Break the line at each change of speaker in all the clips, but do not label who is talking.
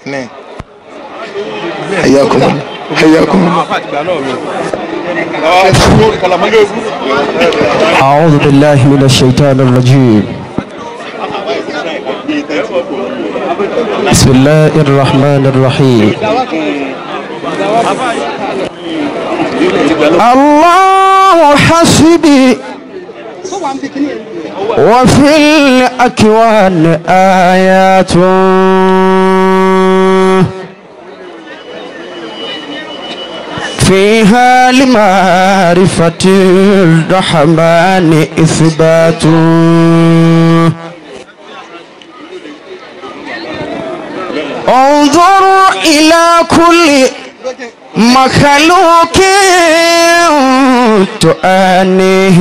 نعم حياكم الله حياكم الله
أعوذ بالله من الشيطان الرجيم بسم الله الرحمن الرحيم الله حسبي وفي الأكوان آيات فيها لمعرفة الرحمن إثبات انظر إلى كل مخلوق تؤنيه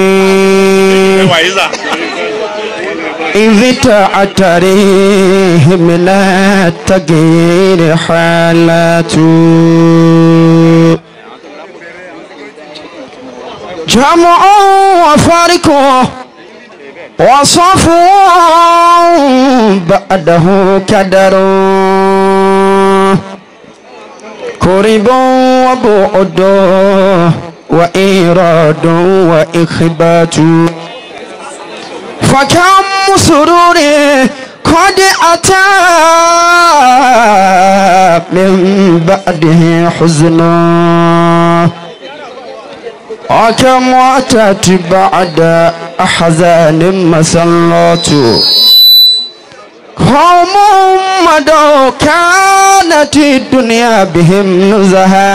إذ تعتريه من التغيير حالات جمع وفارق وصف بعده كدر قرب وبعد وإيراد وإخبات فكم سرور قد أتى من بعده حزنا وكم أتت بعد أحزان مسلات قوم مدوا كانت الدنيا بهم نزها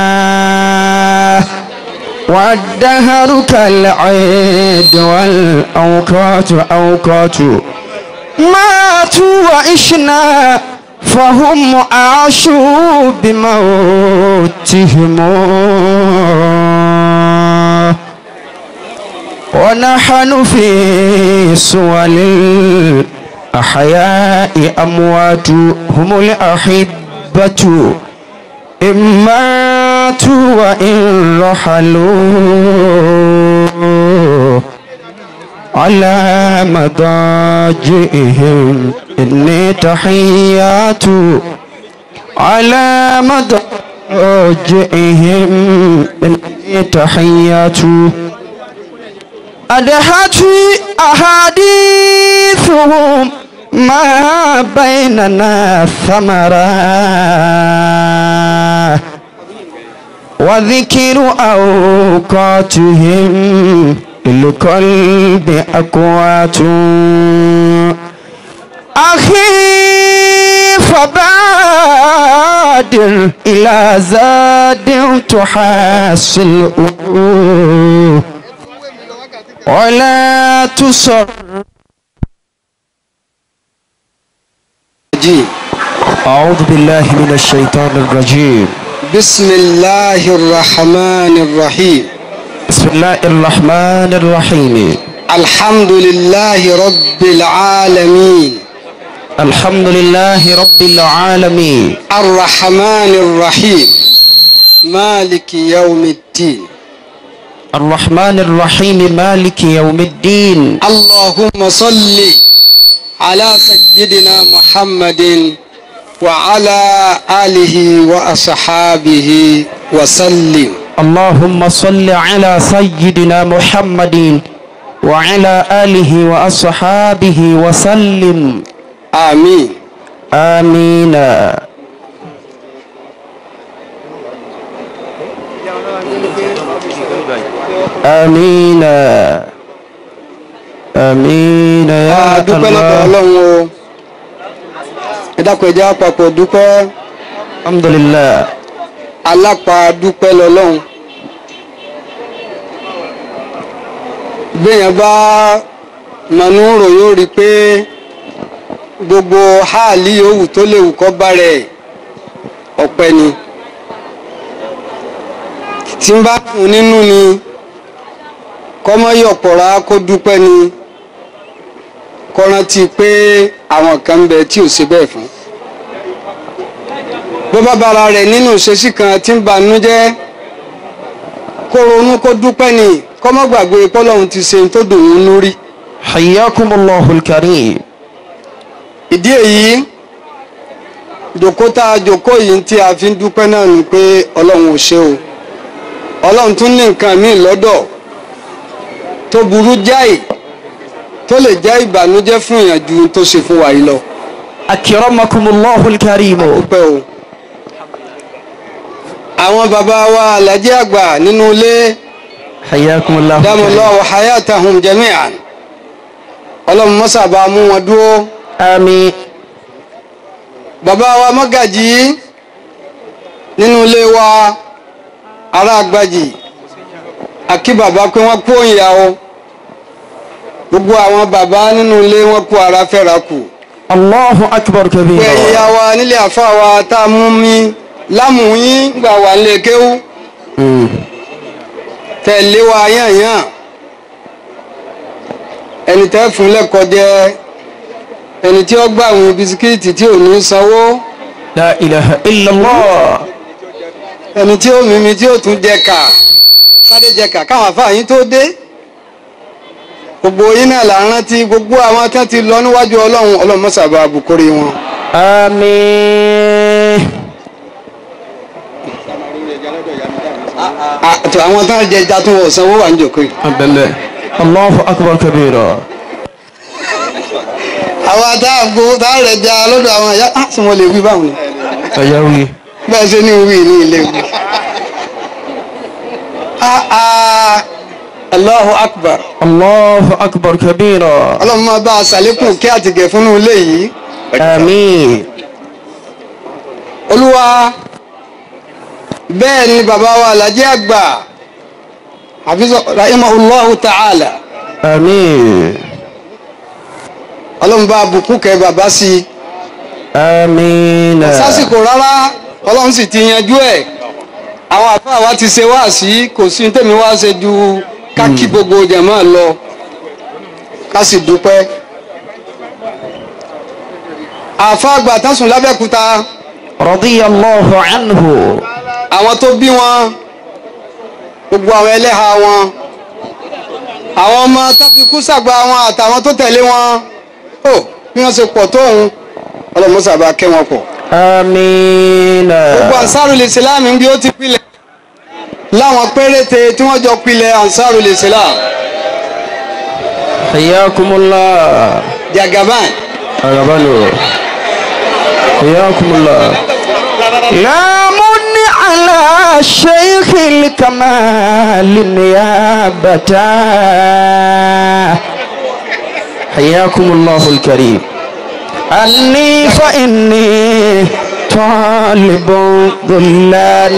والدهر كالعيد والأوقات أوقات ماتوا وإشنا فهم عاشوا بموتهم ونحن في سول الأحياء أموات هم الأحبة إن ماتوا وإن رحلوا على مضاجئهم إني تحيات على مضاجئهم إني تحيات أدهت أحاديثهم ما بيننا ثمرا وذكر أوقاتهم للقلب أقوات أخي فبادر إلى زاد تحصل ولا تصر
الرجيم
أعوذ بالله من الشيطان الرجيم
بسم الله الرحمن الرحيم
بسم الله الرحمن الرحيم
الحمد لله رب العالمين
الحمد لله رب العالمين
الرحمن الرحيم مالك يوم الدين
الرحمن الرحيم مالك يوم الدين
اللهم صل على سيدنا محمد وعلى آله وأصحابه وسلم
اللهم صل على سيدنا محمد وعلى آله وأصحابه وسلم
آمين
آمين آمين آمين يا
a dúpẹ́ lọ́dọ̀
الله
ọlọ́run o ẹ dákun ẹ jẹ́ àpapọ̀ dúpẹ́
الحمد لله
alápá dúpẹ́ lọ́lọ́run béèyàn bá mọ̀nú rò yóò rí i pé gbogbo háàlì yòówù tó léwu kọ́ bá rẹ̀ ọpẹ́ ni tí ń bá kùn nínú ni kọ́mọ́yọ̀pọ̀ra kó dúpẹ́ ni kó rántí pé àwọn kan ń bẹ tí ò ṣe bẹ́ẹ̀ fún bó bá bára rẹ̀ nínú ìṣesí kan tí ń banú jẹ́ kó ronú kó dúpẹ́ ni kó má gbàgbé pọ́lọ́hún ti ṣe tó dùn ún lórí.
حياكم الله الكريم
ìdí èyí jòkó tá a jòkó yìí tí a fi ń dúpẹ́ náà ni pé ọlọ́run ò ṣe o ọlọ́run tún ní nǹkan míì lọ́dọ̀ tó burú jáì tó lè jẹ́ ìbànújẹ́ fún ìyànjú tó ṣe fún wa yìí lọ.
أكرمكم الله الكريم
dúpẹ́ o. àwọn bàbá wa alájí àgbà nínú ilé
حياكم الله
dámọ̀lọ́wọ́ hayatahum jami'an ọlọ́run mọ́sàbá mú wọn dúró.
آمين
bàbá wa mọ́gàjì nínú ilé wa ará àgbàjì àkí bàbá pé wọ́n kú òyìnbá o gbogbo àwọn bàbá nínú ilé wọn kú ara fẹ́ra kù
الله أكبر
pé
كبيرا
ìyá wa nílé àfa wa tá a mú mi lámùyín gbà wà nílé kéwú
مم.
tẹ̀lé wa yànyàn ẹni tẹ́ fún lẹ́kọ̀ọ́ jẹ́ ẹni tí ó gbà àwọn bisikíìtì tí ò ní sanwó
لا إله إلا الله
ẹni tí ó mímí tí ó tún jẹ ká sáré jẹ ká káwọn afáàyín tó dé gbogbo yín náà là ń rántí gbogbo àwọn tí wọn ti lọ níwájú ọlọ́run ọlọ́run mọ́sàbà àbùkórí wọn.
آمين
àti àwọn tí wọn jẹ ẹja tó wọ sanwó wà ń jòkó yìí.
بالله الله أكبر كبيرا
àwọn àtàgbò tá a rẹ̀ ja lọ́dọ̀ àwọn ẹ̀yà á sì wọ́n lè wí báwọn ni
أيوي
bẹ́ẹ̀ ṣe ní wí ní ilé wí. Ah, ah, Allahu akbar
الله أكبر كبيرا
ọlọ́run máa bá a ṣàlékún kí àtìgẹ̀ fúnnú ilé yìí.
آمين
olúwa bẹ́ẹ̀ ni bàbá wa alhaji àgbà hafizu rahimahullahu ta'ala
آمين
ọlọ́run bá bùkún kẹ́ bàbá sí i
آمين
sásìkò rárá ọlọ́run sì ti yanjú ẹ̀ àwọn àfáà wa ti ṣe wá sí kò sí tèmi wá ṣe ju ká kí gbogbo jàmáà lọ ká sì dúpẹ́ àfa àgbà tán sùn lábẹ́kúta
رضي الله عنه
àwọn tó bí wọn gbogbo àwọn ẹlẹ́ha wọn àwọn ọmọ tó fi kú sàgbà wọn àtàwọn tó tẹ̀lé wọn ó bí wọ́n ṣe pọ̀ tóun ọlọ́mọ sábà kẹ́ wọn pọ̀.
آمين
gbogbo ansarul islam ń bí ó ti pilẹ̀ láwọn péréte tí wọ́n jọ pilẹ̀ ansarul islam
حياكم الله
jagaban
أغبنوا حياكم الله لا من على شيخ الكمال نيابة حياكم الله الكريم أني فإني طالب ظلان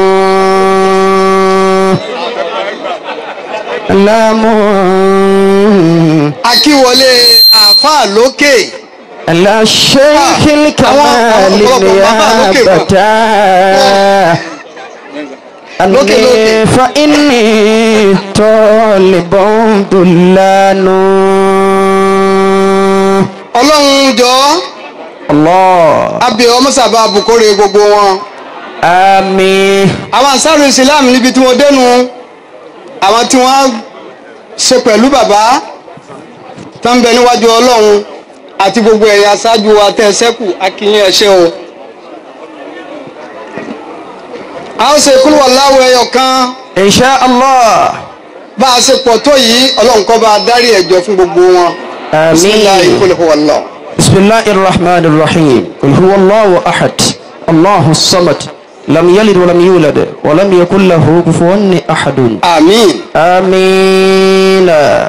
لا من
akíwọlé àáfàá lókè
على الشيخ الكمال نيابة
لوكي،
أني
لوكي.
فإني طالب ضلان
ọlọ́run jọ
الله
abẹ ọmọ sábà bukore gbogbo wọn
آمين
àwọn ansarul islam níbi tí wọ́n dénú àwọn tí wọ́n ṣe pẹ̀lú bàbá tó ń bẹ níwájú ọlọ́run àti gbogbo ẹ̀yà aṣáájú wa tẹ́ ẹ sẹ́kù akínyìn ẹ̀ṣẹ́ o. a ó ṣe kúrò láwọ ẹyọ kan
إن شاء الله
bá a ṣe pọ̀ tó yìí ọlọ́run kó bá a dárí ẹ̀jọ́ fún gbogbo wọn. bisimilahi
آمين
kul huwa Allah.
بسم الله الرحمن الرحيم قل هو الله أحد الله الصمد لم يلد ولم يولد ولم يكن له كفوا أحد
àmín.
آمين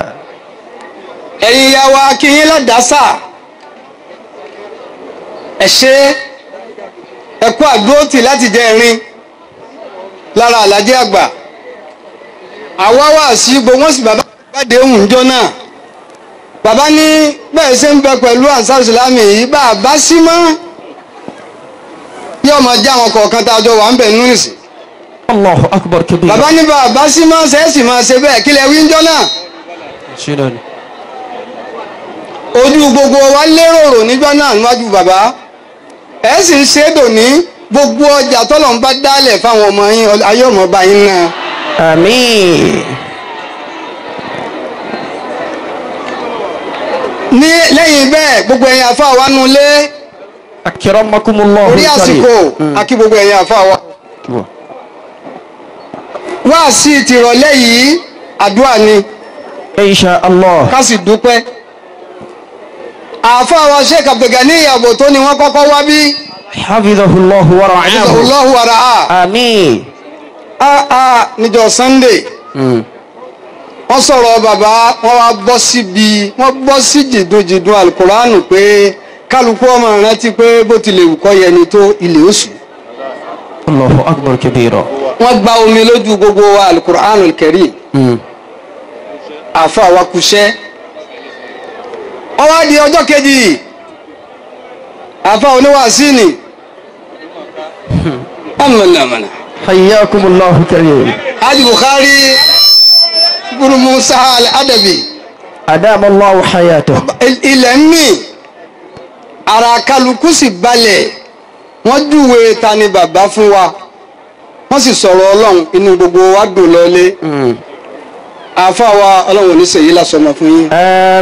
ẹ̀yin ya wa akínyìn ládàásà ẹ ṣe ẹ kú àdúrótì láti jẹ ẹ̀rín lára àlàjì àgbà àwa wà sí gbogbo wọn sì bàbá gbàdé ohun jọ náà bàbá ní bẹ́ẹ̀ ṣe ń bẹ pẹ̀lú ansar islámì yìí bá a bá sí mọ́ yóò máa já àwọn kọ̀ọ̀kan tá a jọ wà ń bẹ̀ nínú ìsìn
الله أكبر كبير
bàbá ní bá a bá sí mọ́ ṣẹ́ẹ̀sì máa ṣe bẹ́ẹ̀ kílẹ̀ wí ń jọ náà
شنو
ojú gbogbo wa lérò níjọ́ náà níwájú bàbá ẹ sì ń ṣe é dòní gbogbo ọjà tọ́lọ̀ ń bá dálẹ̀ fáwọn ọmọ yín ayé ọmọ bá yín náà
آمين
ní lẹ́yìn bẹ́ẹ̀ gbogbo ẹ̀yin àfa wa nu lé
akramakumullahu
orí àsìkò akí gbogbo ẹ̀yin àfa wa wá sí tìrọ̀lẹ́ yìí àdúrà ni
insha allah
ká sì dúpẹ́ àfa wa sheikh abdulgani ìyàbò tó ni wọ́n kọ́kọ́ wá bí
hafidhahullahu wa ra'ahu
ọlọ́hu ara a
àmín
a a níjọ́ sunday
Mm.
wọ́n sọ̀rọ̀ bàbá wọ́n wá bọ́ síbi wọ́n bọ́ sí jìdùnjìdùn alukóránù pé kálukú ọmọ rántí pé bó tilẹ̀ wù kọ́ yẹni tó ilé oṣù
allahu akbar kabira
wọ́n gba omi lójú gbogbo wa alukóránù kẹrì
Mm.
àfa wa kúṣẹ́ wọ́n wá di ọjọ́ kejì àfa oníwàásí ni amọ̀nàmọ̀nà
hayyakumullahu karim
hajj bukhari guru musa al-adabi
adama allahu hayatahu
ilẹ̀ ń mì ara kálukú sì balẹ̀ wọ́n júwe ta ni bàbá fún wa wọ́n sì sọ̀rọ̀ ọlọ́run inú gbogbo wa dùn lọ́lé
Mm.
àáfà wa ọlọ́run ò ní ṣèyí lásọmọ fún yín.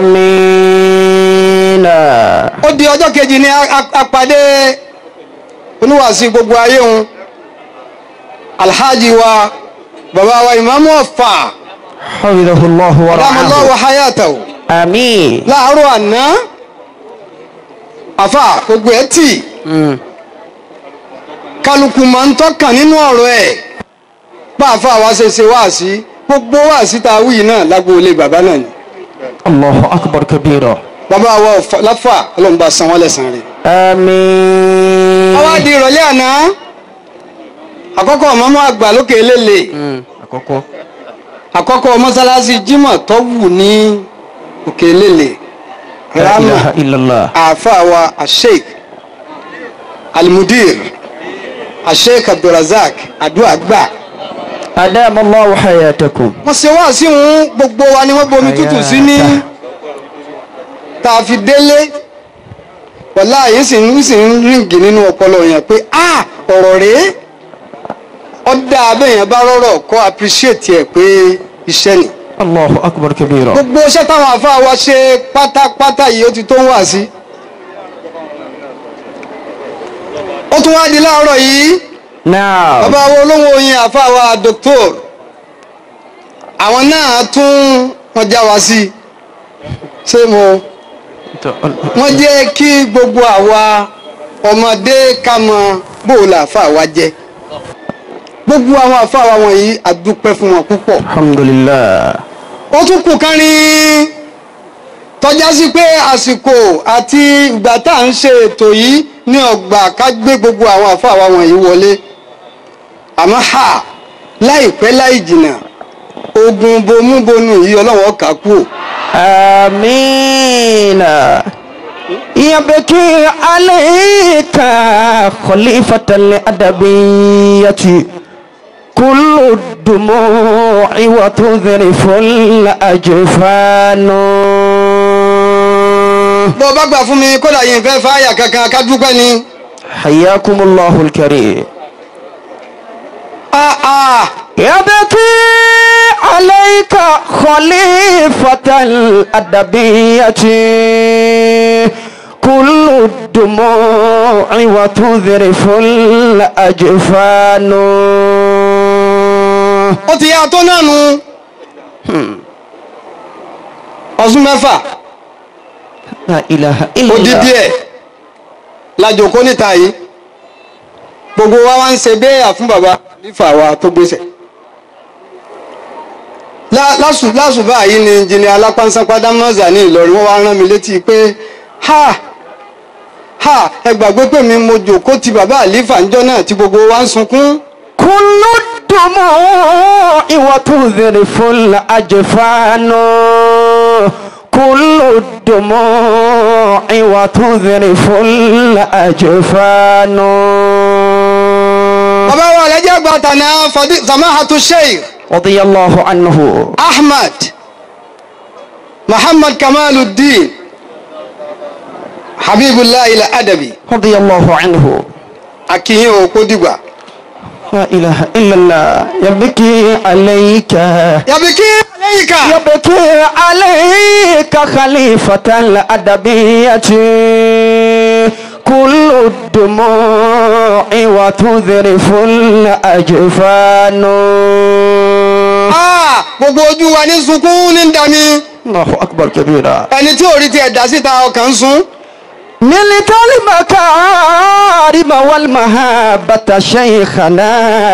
amina
ó di ọjọ́ kejì ní a- a- apàdé oníwàásí gbogbo ayé òun alhaji wa bàbá wa ìmáàmù ọ̀fà
hafidhahullahu wa
ramallahu
ra'ahu
hayatahu
àmín
láàárọ̀ àná àfà gbogbo ẹ̀ tì
Mm.
kálukú máa ń tọ́kàn nínú ọ̀rọ̀ ẹ̀ pàáfà wa ṣe ṣe wáàsí gbogbo wáàsí tá a wí yìí náà lágboolé bàbá náà ni
allahu akbar kabira
bàbá wa Ọ̀fà- láfà ọlọ́run bá san wọ́n lẹ́san rẹ̀.
àmín
wọ́n wá di ìrọ̀lẹ́ àná àkọ́kọ́ mọ́mọ́ àgbà lókè lélẹ̀
Mm. àkọ́kọ́
àkọ́kọ́ mọ́sálásí Jímọ̀ tó wù ní òkè lélẹ̀
la
rama
ilaha illallah
àáfàá wa asheik alimudir asheik abdulrazak adúlá gbà
adama allahu hayatakum
wọ́n ṣe wá sí òun gbogbo wa ni wọ́n bomi tútù sí ní
Hayata.
tá a fi délé wọ́lá yìí sì ń sì ń ríǹgì nínú ọpọlọ yẹn pé a ọ̀rọ̀ rèé ọ̀dà abẹ́yẹn bá rọ̀rọ̀ kọ́ appreciate ẹ̀ pé iṣẹ́ ni
allahu akbar kabira
gbogbo iṣẹ́ táwọn àfáà wa ṣe pátápátá yìí ó ti tó ń wà sí ó tún wá di láàárọ̀ yìí
now
bàbá wo olówó oyin àfáà wa doctor àwọn náà tún wọn já wa sí ṣé mo wọ́n jẹ́ kí gbogbo àwa ọmọdé ká mọ bóòlù àfáà wa jẹ́ gbogbo àwọn àfáà wa wọ̀nyí a dúpẹ́ fún wọn púpọ̀
alhamdulillah
ó tún kù kan rí tọ́já sí pé àsìkò àti ìgbà tá à ń ṣe ètò yìí ní ọgbà ká gbé gbogbo àwọn àfáà wa wọ̀nyí wọlé àmọ́ ha láìpẹ́ láì jìnnà ogun bomúbonú yìí ọlọ́wọ́ kà kú ò.
آمين يبكي عليك خليفة الأدبية كل الدموع وتذرف الأجفان
bó o bá gbà fún mi kódà yìí fẹ́ fáyà kankan ká dúpẹ́ ni.
حياكم الله الكريم
Ah, ah.
يبكي عليك خليفة الأدبية كل الدموع وتذرف الأجفان
ó ti yá tó náà nu ọdún mẹ́fà
لا إله إلا
odidi
الله
ẹ̀ lajòkó níta yìí gbogbo wa wá ń ṣe béèyà fún baba nífà wa tó gbéṣẹ lásù lásù báyìí ni jìnnì alápánsápádá mọ́sà ní Ìlọrin wọ́n wá rán mi létí pé ha ha ẹ gbàgbé pé mi mo jòkó ti bàbá àlífà ńjọ́ náà tí gbogbo wa ń sunkún
كل الدموع وتذرف الأجفان كل الدموع وتذرف الأجفان
bàbá wa àlẹ́jẹ́ àgbà tànà fọdí samahatu sheikh
رضي الله عنه
ahmad muhammad kamaluddin habibullah ila adabi
رضي الله عنه
akiyin o kó dìgbà
لا إله إلا الله يبكي عليك
yàbíkí lẹ́yìnká
يبكي عليك خليفة الأدبية كل الدموع وتذرف الأجفان
Ah, gbogbo ojú wa ní sunkún ní dami
الله أكبر كبيرا
ẹni tí ò rí tiẹ̀ dá síta ọkàn ń sun
نلت المكارم والمهابة شيخنا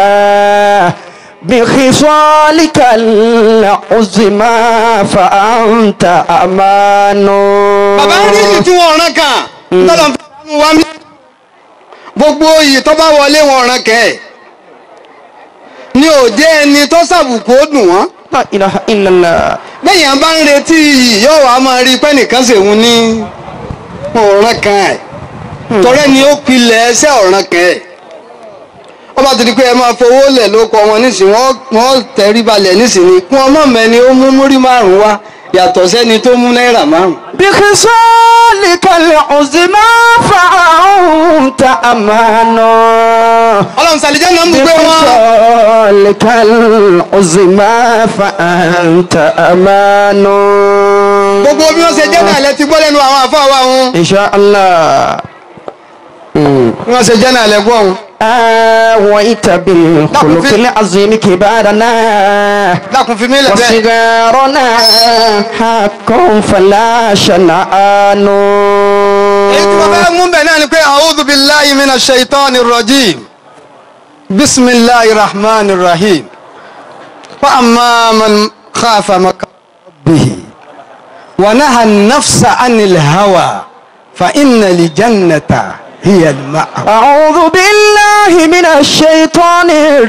بخصالك العظمى فأنت أمان
bàbá rí ìlú tí wọ́n rán kàn tọ́lọ̀ ń fẹ́ sánú wa mí gbogbo iyì tó bá wọlé wọn rán kẹ́ ẹ̀ ní òde ẹni tó sàbùkù ó dùn wọ́n
لا إله إلا الله
bẹ́yàn bá ń retí iyì yóò wá máa rí pé nìkan ṣèwọ́n ní ọ̀ràn kan ẹ̀ tọ́rẹ́ ni ó pilẹ̀ ẹsẹ̀ ọ̀ràn kan ẹ̀ ọba tó di pé ẹ máa fowó lẹ̀ ló kọ wọn nísìnyí wọ́n wọ́n tẹ̀rí balẹ̀ nísìnyí kí wọ́n mọ̀ mẹ́ni ó mú múrí márùn-ún wá yàtọ̀ sẹ́ni tó mú náírà márùn-ún.
بخصالك العظمى فأنت أمان
ọlọ́run sàlìjẹ́ náà ń gbé wọn.
بخصالك العظمى فأنت أمان
gbogbo bí wọ́n ṣe jẹ́ náà lẹ ti gbọ́ lẹ́nu àwọn àfọ àwa wọn.
إن شاء الله
bí wọ́n ṣe jẹ́ náà lẹ gbọ́ wọn.
آويت بالخلق العظيم كبارنا
dákun fi mí lẹ̀ bẹ́ẹ̀.
وصغارنا حق فلا شنآن
èyí tí wọ́n fẹ́ mú bẹ̀ náà ni pé a'udhu billahi minash shaitani rajim bisimilahi rahman rahim wa amma man khafa maqama rabbihi wa naha nafsa anil hawa fa inna li jannata hiya al ma'a.
أعوذ بالله من الشيطان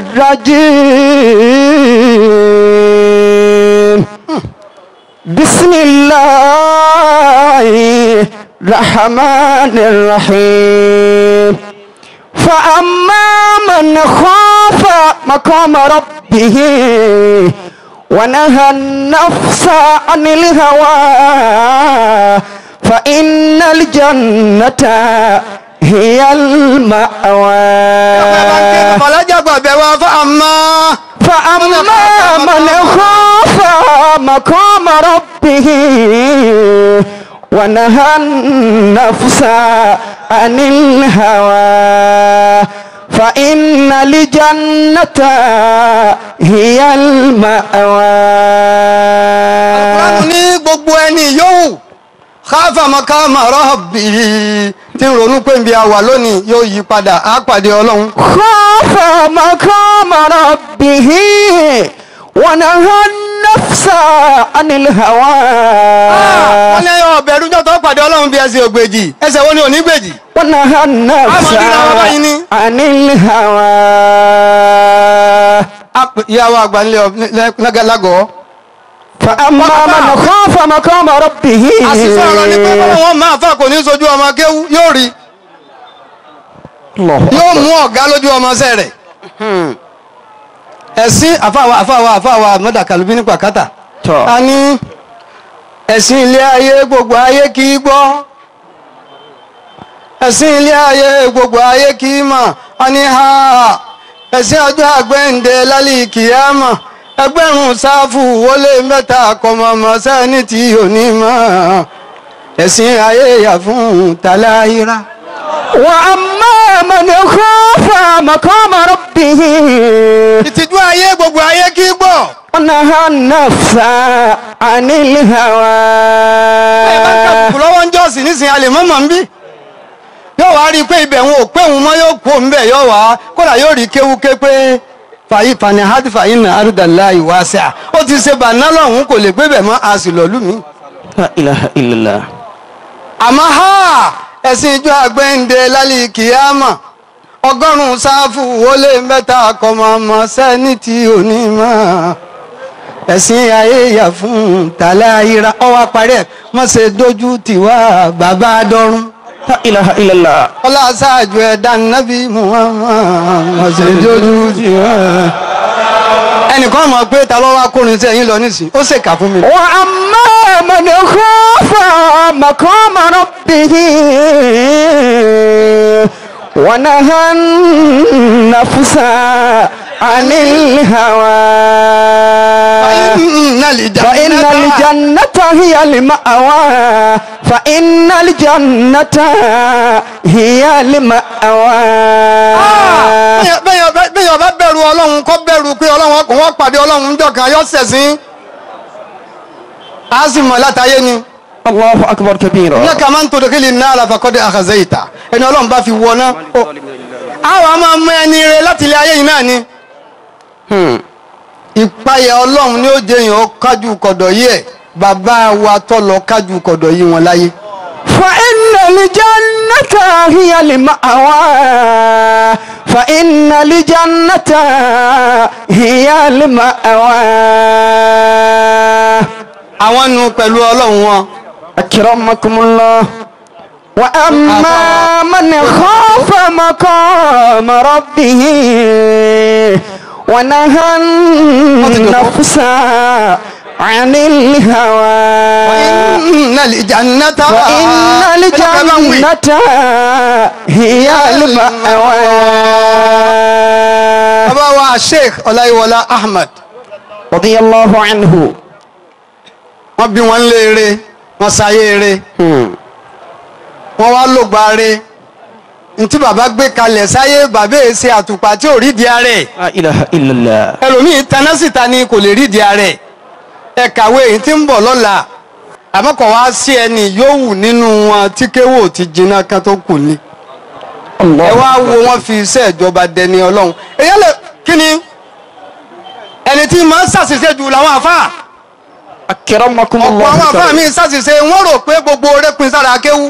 الرجيم بسم الله الرحمن الرحيم فأما من خاف مقام ربه ونهى النفس عن الهوى فإن الجنة هي المأوى
ọ̀làjà gbàgbẹ́ wa fa amma.
فأما من خاف مقام ربه ونهى النفس عن الهوى فإن الجنة هي المأوى
Kùránù ní gbogbo ẹni yòówù káfà maqama rabbihi tí ń ronú pé nbí a wà lónìí yóò yí padà á pàdé ọlọ́run.
خاف مقام ربه ونهى النفس عن الهوى
wọ́n lé ọ̀bẹ̀rù jọ́tọ̀ pàdé ọlọ́run bí ẹsẹ̀ ògbèjì ẹsẹ̀ wo ni ò ní gbèjì.
ونهى النفس
أما دينا بابا يني.
عن الهوى
ìyàwó àgbà ńlẹ̀ lágọ̀ọ́.
فأما من خاف مقام ربه
àṣìṣe ọ̀rọ̀ ni pé bọ́lá wọn máa fà kò ní sojú ọmọ kéwú yóò rí
الله
yóò mú ọ̀gá lójú ọmọ ṣẹ́ rẹ̀. ẹ̀sìn àfàwà àfàwà àfàwà mọ́dàkàlùbí ní pàkátà.
tọ́
a ní ẹ̀sìn ilé ayé gbogbo ayé kì í gbọ́ ẹ̀sìn ilé ayé gbogbo ayé kì í mọ̀ a ní ha ẹ̀sìn ọjọ́ àgbẹ̀ǹde lálẹ́ kìámà ẹgbẹ̀rún sáfù wọlé mẹ́ta kọ̀mọ̀mọ́ sẹ́ni tí ò ní mọ̀ ẹ̀sìn ayé yà fún tàláyíra.
وأما من خاف مقام ربه
ìtìjú ayé gbogbo ayé kì í gbọ́
ونهى النفس عن الهوى
ẹ bá ń kàbùkù lọ́wọ́ ń jọ́sìn nísìnyí a lè mọ́ mọ́ ń bí yóò wá rí i pé ibẹ̀ wọn ò pé òun mọ́ yóò kó ń bẹ̀ yóò wá kódà yóò rí kéwúké pé fàyí fani hadi fàyí nà àrùdàlá ìwà sẹ́à ó ti ṣe bàná lọ́hùn kò lè gbé bẹ̀ mọ́ a sì lọ́lú mi.
لا إله إلا الله
àmọ́ ha ẹ̀sìn ìjọ àgbẹ̀ǹde lálẹ́ kìámà ọgọ́rùn-ún sáfù wọlé mẹ́ta kọ́mọmọ sẹ́ni tí ò ní mọ́ ẹ̀sìn ayé yà fún tàlàyíra ọwọ́ parẹ́ mọ́ ṣe dojú tiwa bàbá dọ́rùn
لا إله إلا الله
ọlá ṣáájú ẹ̀dá nábì Muhammad mọ́ ṣe dojú tiwa. ẹnìkan mọ̀ pé ta ló wá kórin sẹ́yìn lọ nísìnyí ó ṣèkà fún mi.
وأما من خاف مقام ربه ونهى النفس عن الهوى فإن الجنة هي المأوى فإن الجنة هي المأوى
bẹ́ẹ̀ ọba bẹ̀rù ọlọ́run kọ́ bẹ̀rù pé ọlọ́run ọkùnrin wọn pàdé ọlọ́run níjọ́ kan yọ sẹ̀sìn á sì mọ̀ látàyé ni
الله أكبر كبيرا
ní ká máa ń tòdò kílì náà àlàfàkọ́dé àkàzẹ́ ìta ẹni ọlọ́run bá fi wọ náà àwọn a máa mú ẹni rẹ láti ilé ayé yìí náà ni
Hmm.
ìpayà ọlọ́run ni ó jẹ́ èèyàn ó kájú kọ̀dọ̀ yìí ẹ̀ bàbá wa tó lọ kájú kọ̀dọ̀ yìí wọn láyé.
فإن الجنة هي المأوى فإن الجنة هي المأوى
àwọn nu pẹ̀lú ọlọ́run wọn.
أكرمكم الله وأما من خاف مقام ربه ونهى النفس عن الهوى
إن الجنة
فإن الجنة هي المأوى
bàbá wa sheikh ọláyíwọlá ahmed
رضي الله عنه
wọ́n bí wọn léere wọ́n sáyé eré wọ́n wá lògbà re ntí bàbá gbé kalẹ̀ sáyé bàbá èyí ṣe àtùpà tí ò rí di ara ẹ̀
لا إله إلا الله
ẹlòmíì taná síta ni kò lè rí di ara ẹ̀ ẹ kàwé èyí tí ń bọ̀ lọ́la àmọ́ kò wá sí ẹni yòówù nínú wọn tí kéwò ti jiná kan tó kù ni ẹ
الله
wá wo wọn fi iṣẹ́ ìjọba dẹni ọlọ́run èyí lè kí ni ẹni tí máa ń ṣàṣìṣe jù làwọn àfáà
أكرمكم
ọ̀pọ̀
الله
àwọn àfáà mi ṣàṣìṣe wọ́n rò pé gbogbo oore pin sára kéwú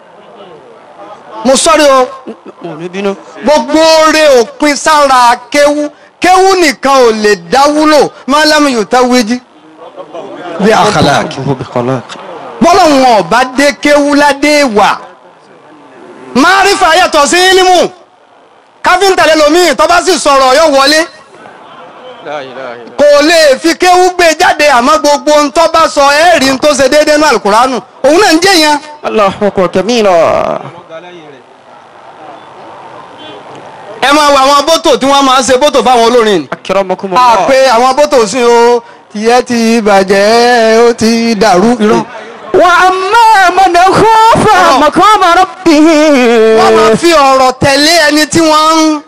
mo sọ́rí o gbogbo oore ò pin sára kéwú kéwú nìkan ò lè dáwúlò máa lámì yóò tá wéjì bí àkàlà bọ́lá wọn ọba dé kéwú ládé wà márífà yàtọ̀ sí ílímù káfíńtà lẹ́lòmíì tó bá sì sọ̀rọ̀ yóò wọlé kò lè fi kéwú gbé jáde àmọ́ gbogbo ń tó bá sọ ẹ́ẹ̀rí ń tó ṣe déédéé náà alukóránù òun náà ń jẹ́ yẹn.
الله أكبر كبيرا
ẹ máa wo àwọn bótò tí wọ́n máa ń ṣe bótò fáwọn olórin ni.
أكرمكم
a
الله
pé àwọn bótò sí o tìyẹ́ ti bàjẹ́ ó ti dàrú irọ́.
وأما من خاف
آه.
مقام ربه
wọ́n máa fi ọ̀rọ̀ tẹ̀lé ẹni tí wọ́n ń.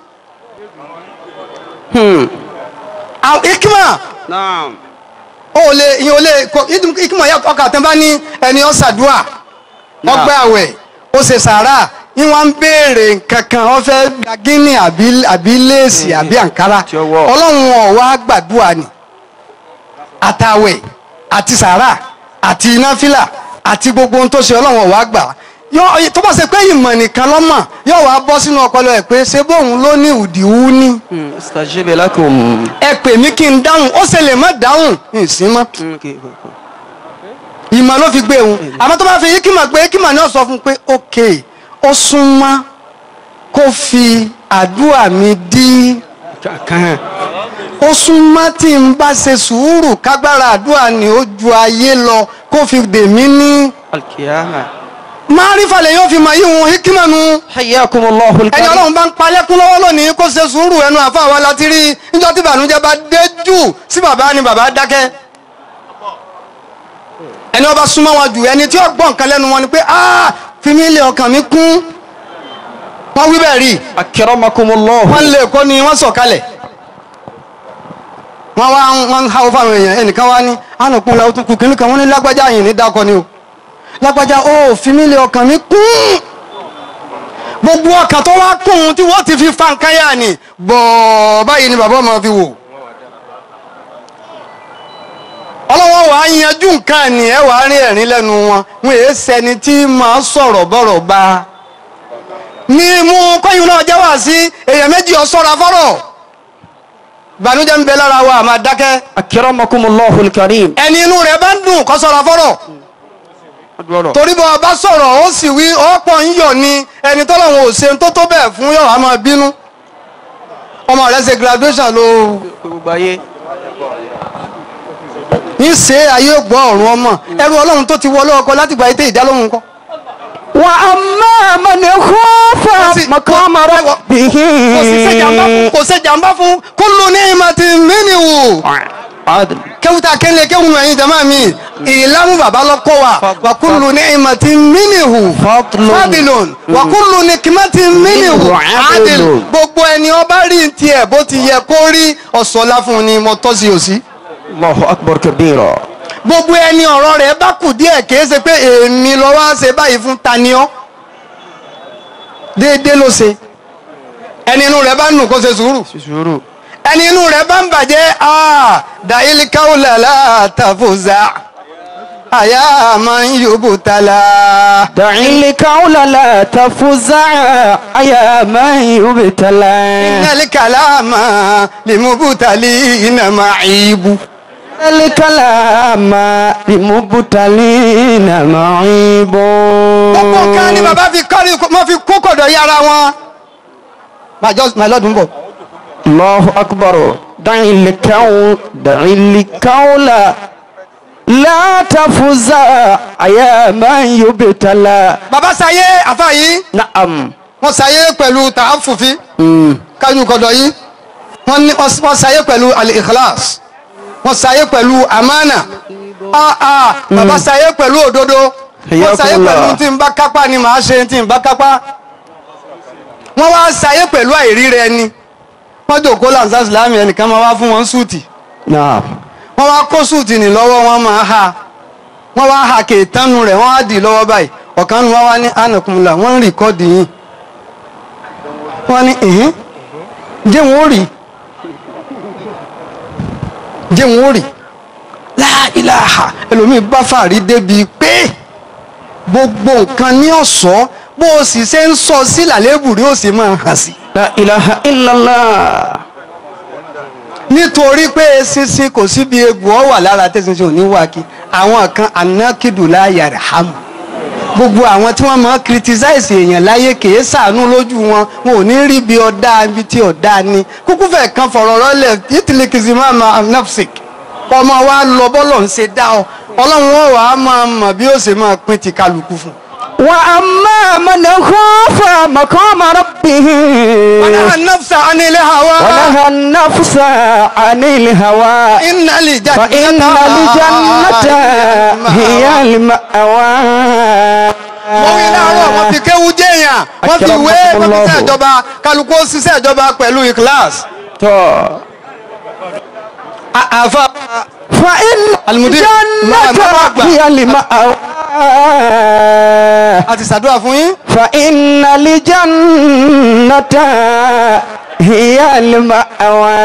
Hmm.
àwọn ikima
نعم
ó lè ìyẹn ò lè kọ ikima yà ọkà tán bá ní ẹni ó ṣàdúà ó gbé àwẹ̀ ó ṣe sàárà ní wọ́n ń béèrè nǹkan kan wọ́n fẹ́ gba gíní àbí àbí léèsì àbí àǹkárá
Tí ó wọ̀.
ọlọ́run ọ̀ wá gbàdúrà ni àtàwẹ̀ àti sàárà àti náfìlà àti gbogbo ohun tó ṣe ọlọ́run ọ̀ wá gbà yọ tó bá ṣe pé ìmọ̀ nìkan lọ́mọ̀ yóò wá bọ́ sínú ọpọlọ ẹ̀ pé ṣé bóun ló ní ìdíwú ní
Hmm. استجيب لكم
ẹ pè mí kí n dáhùn ó ṣe lè má dáhùn ìsín mọ́ ìmọ̀ ló fi gbé òun àmọ́ tó bá fi yíkìmọ̀ pé yíkìmọ̀ ni ó sọ fún un pé ok ó súnmọ́ kó fi àdúrà mi dí ó súnmọ́ tí n bá ṣe sùúrù kágbára àdúrà ni ó ju ayé lọ kó fi dè mí ní.
القيامة
márífà lè yóò fi mọ̀ yíwọ̀n yíkìmọ̀ nu
حياكم الله
ẹni
الكريم
ọlọ́run bá ń palẹ́kún lọ́wọ́ lónìí kó ṣe sùúrù ẹnu àfa wa láti rí níjọ́ tí ìbànújẹ́ bá dé jù sí bàbá ni bàbá dákẹ́ ẹni ọba súnmọ́ wọn jù ẹni tí ó gbọ́ nǹkan lẹ́nu wọn ni pé ah fi mí lé ọkàn mi kún wọ́n wí bẹ́ẹ̀ rí
أكرمكم
wọ́n
الله
lè kó ni wọ́n sọ̀kalẹ̀ wọ́n wá wọ́n ń háwọ́ fáwọn èèyàn ẹnìkan wá ní ànàkùn làwọn tó kù kínní kan wọ́n ní lágbájá yìí ní dákọ ni o lágbájá ó fi mí lé ọkàn mi kún gbogbo ọkàn tó wá kún tí wọ́n ti fi fa nǹkan yá ni bọ̀ọ̀ báyìí ni bàbá ọmọ fi wò ọlọ́wọ́ wàá yanjú nǹkan ni ẹ wàá rí ẹ̀rín lẹ́nu wọn wọn èé sẹni tí máa sọ̀rọ̀ bọ̀rọ̀ bá ní mú kọ́yìn náà jẹ́ wá sí èèyàn méjì ọ̀sọ́ra fọ́rọ̀ ìbànújẹ́ ń bẹ lára wa àmà dákẹ́
أكرمكم الله الكريم
ẹni inú rẹ̀ bá ń dùn kó sọ̀ra fọ́rọ̀ torí bọ́ ọba sọ̀rọ̀ ó sì wí ọ̀pọ̀ ń yọ̀ ni ẹni tọ́lọ́run ò ṣe tó tó bẹ́ẹ̀ fún yọ̀ á máa bínú ọmọ rẹ̀ ṣe graduation ló ní ṣe ayé gbọ́ ọ̀run ọmọ ẹrú ọlọ́run tó ti wọlé ọkọ láti gba ètè ìdálóhùn kọ́
وأما من خاف
Kò sí-
مقام
kò-
ربه
kò sí ṣe jàmbá fún kò ṣe jàmbá fún kullu ni'matin minhu.
عدل
kẹ́wùtà kẹ́lẹ́ kẹ́wùn ẹ̀yin jama mi ìlànà bàbá lọ́kọ́ wa wa kullu ni'matin minhu
Fadlun.
fadilun wa kullu nikmatin minhu
Minhu
adil
adilun.
gbogbo ẹni ọba rí tiẹ̀ bó ti yẹ kó rí ọ̀sọ̀lá fún ni mo tọ́ sí òsì
الله أكبر كبيرا
gbogbo ẹni ọ̀rọ̀ rẹ̀ bá kù díẹ̀ kìí ṣe pé èmi lọ wá ṣe báyìí fún taniọ́ déédéé ló ṣe ẹni inú rẹ̀ bá nù kó ṣe sùúrù
شروع
ẹni inú rẹ̀ bá ń bàjẹ́ aa dàílì káwùlà látàfòzà àyà máa ń yóbù tala.
دعي القول لا تفزع يا من يبتلى
ìnàlí kàlámà lè mú bùtàlì iná máa ìbú.
الكلام لمبتلين معيب
gbogbo nǹkan ni bàbá fi kọ́rí wọ́n fi kó kọ̀dọ̀ yára wọn. màá lọ́dún bọ̀.
الله أكبر دعي القول دعي القول لا تفزع يا من يبتلى
bàbá sayé àfa yìí
نعم
wọ́n sayé pẹ̀lú tààfùfí
مم.
kájú kọ̀dọ̀ yìí wọ́n ní wọ́n sayé pẹ̀lú al-ikhlas wọ́n sayé pẹ̀lú amánà ah ah bàbá sayé pẹ̀lú òdodo wọ́n sayé
Hayyakumullah.
pẹ̀lú tí n bá kápá ni màá ṣe tí n bá kápá wọ́n wá sayé pẹ̀lú àìríra ẹni wọ́n jòkó lanzas láàmì ẹnìkan máa wá fún wọn súùtì
نعم
wọ́n wá kó súùtì ní lọ́wọ́ wọn máa ha wọ́n wá ha kèétánu rẹ̀ wọ́n á dì lọ́wọ́ báyìí ọ̀kan nu wọn wá ní ànàkùnmùlà wọ́n ń rìkọ́dì yìí wọ́n ní ẹ̀hìn jẹ́ wọn ó rì jẹ́ wọn ó rì láìláha ẹlòmíì bá fàárí débi pé gbogbo nǹkan ní ọ̀ṣọ́ bó o sì ṣe ń sọ sí làlébù rí ó sì máa hàn sí.
لا إله إلا الله
nítorí pé eṣinṣin kò síbi egbò ọ wà lára tẹ̀sínṣin ò ní wá kí àwọn kan anákìdùlá yàrá-hàmù gbogbo àwọn tí wọ́n máa ń criticize èèyàn láyé kìí sàánú lójú wọn wọn ò ní rí ibi ọ̀dá ibi tí ọ̀dá ni kúkú fẹ̀ kan fọ̀rọ̀ rọ́lẹ̀ ìtìlẹ̀kìsì máa ma nafsik ọmọ wa lọ bọ́lọ̀ ń ṣe dá ọ ọlọ́run wọn wàá máa mọ̀ bí ó ṣe máa pín ti kálukú fún.
وأما من خاف مقام ربه
ونهى النفس عن الهوى
ونهى النفس عن الهوى
إن الجنة
فإن الجنة هي المأوى
wọ́n wí láàárọ̀ wọ́n fi kéwu jẹ́yàn wọ́n fi wé wọ́n fi ṣe ìjọba kálukú ó ṣiṣẹ́ ìjọba pẹ̀lú ìkíláàs. àfa
فإن
Al-Mudir, máa- máa
الجنة
gbà.
هي المأوى
àti ṣàdúrà fún yín.
فإن الجنة هي المأوى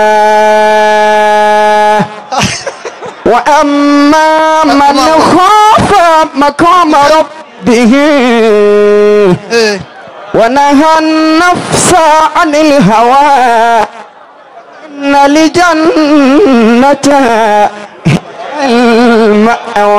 وأما من خاف مقام ربه
Ee,
ونهى النفس عن الهوى إن الجنة هي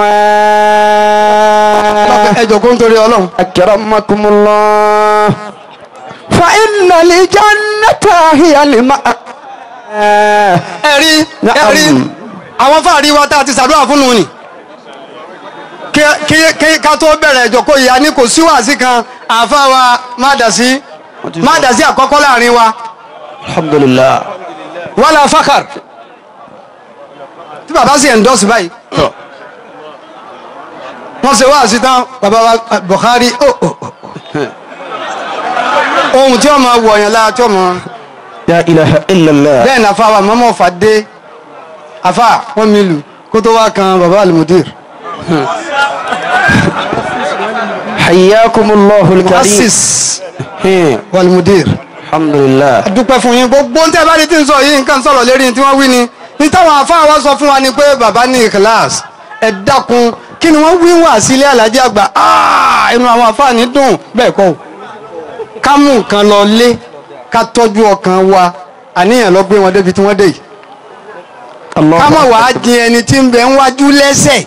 المأوى
ẹ jọ̀kọ́ nítorí ọlọ́run.
أكرمكم الله فإن الجنة هي المأوى
ẹ rí ẹ
Na'am.
rí àwọn fáàrí wa tá a ti ṣàdúrà fún un ni. Kí- kí kí ká tó bẹ̀rẹ̀ ìjọ̀kọ́ yìí a ní kò sí wàásì kan àfa wa má dà sí má dà sí àkọ́kọ́ láàrin wa
الحمد لله
wàhálà fákàr tí bàbá sì endorse báyìí wọ́n ṣe wá sí tán bàbá wa Buhari ó ó ó ohun tí wọ́n máa wọ̀ ọ̀yàn lára tí wọ́n máa
لا إله إلا الله
bẹ́ẹ̀ ni afa wa mọ́mọ́ fà dé afa wọ́n mi lù kó tó wá kan bàbá alimudir
حياكم الله الكريم
asis
هم.
walimudir
الحمد لله
dúpẹ́ fún yín gbogbo ń tẹ́ bá ní tí ń sọ yìí nǹkan sọ̀rọ̀ lérí tí wọ́n wí ni ní táwọn afa wa sọ fún wa ni pé bàbá ní ìkìláàsì ẹ dákun kí ni wọ́n wí wà sílé alájẹ àgbà Ah, inú àwọn afa ní dùn bẹ́ẹ̀ kọ́ o ká mú nǹkan lọ lé ká tọ́jú ọkàn wa àníyàn lọ gbé wọn débi tí wọ́n dé yìí
الله
ká mọ̀
أكبر.
wàá jin ẹni tí ń bẹ ń wájú lẹ́sẹ̀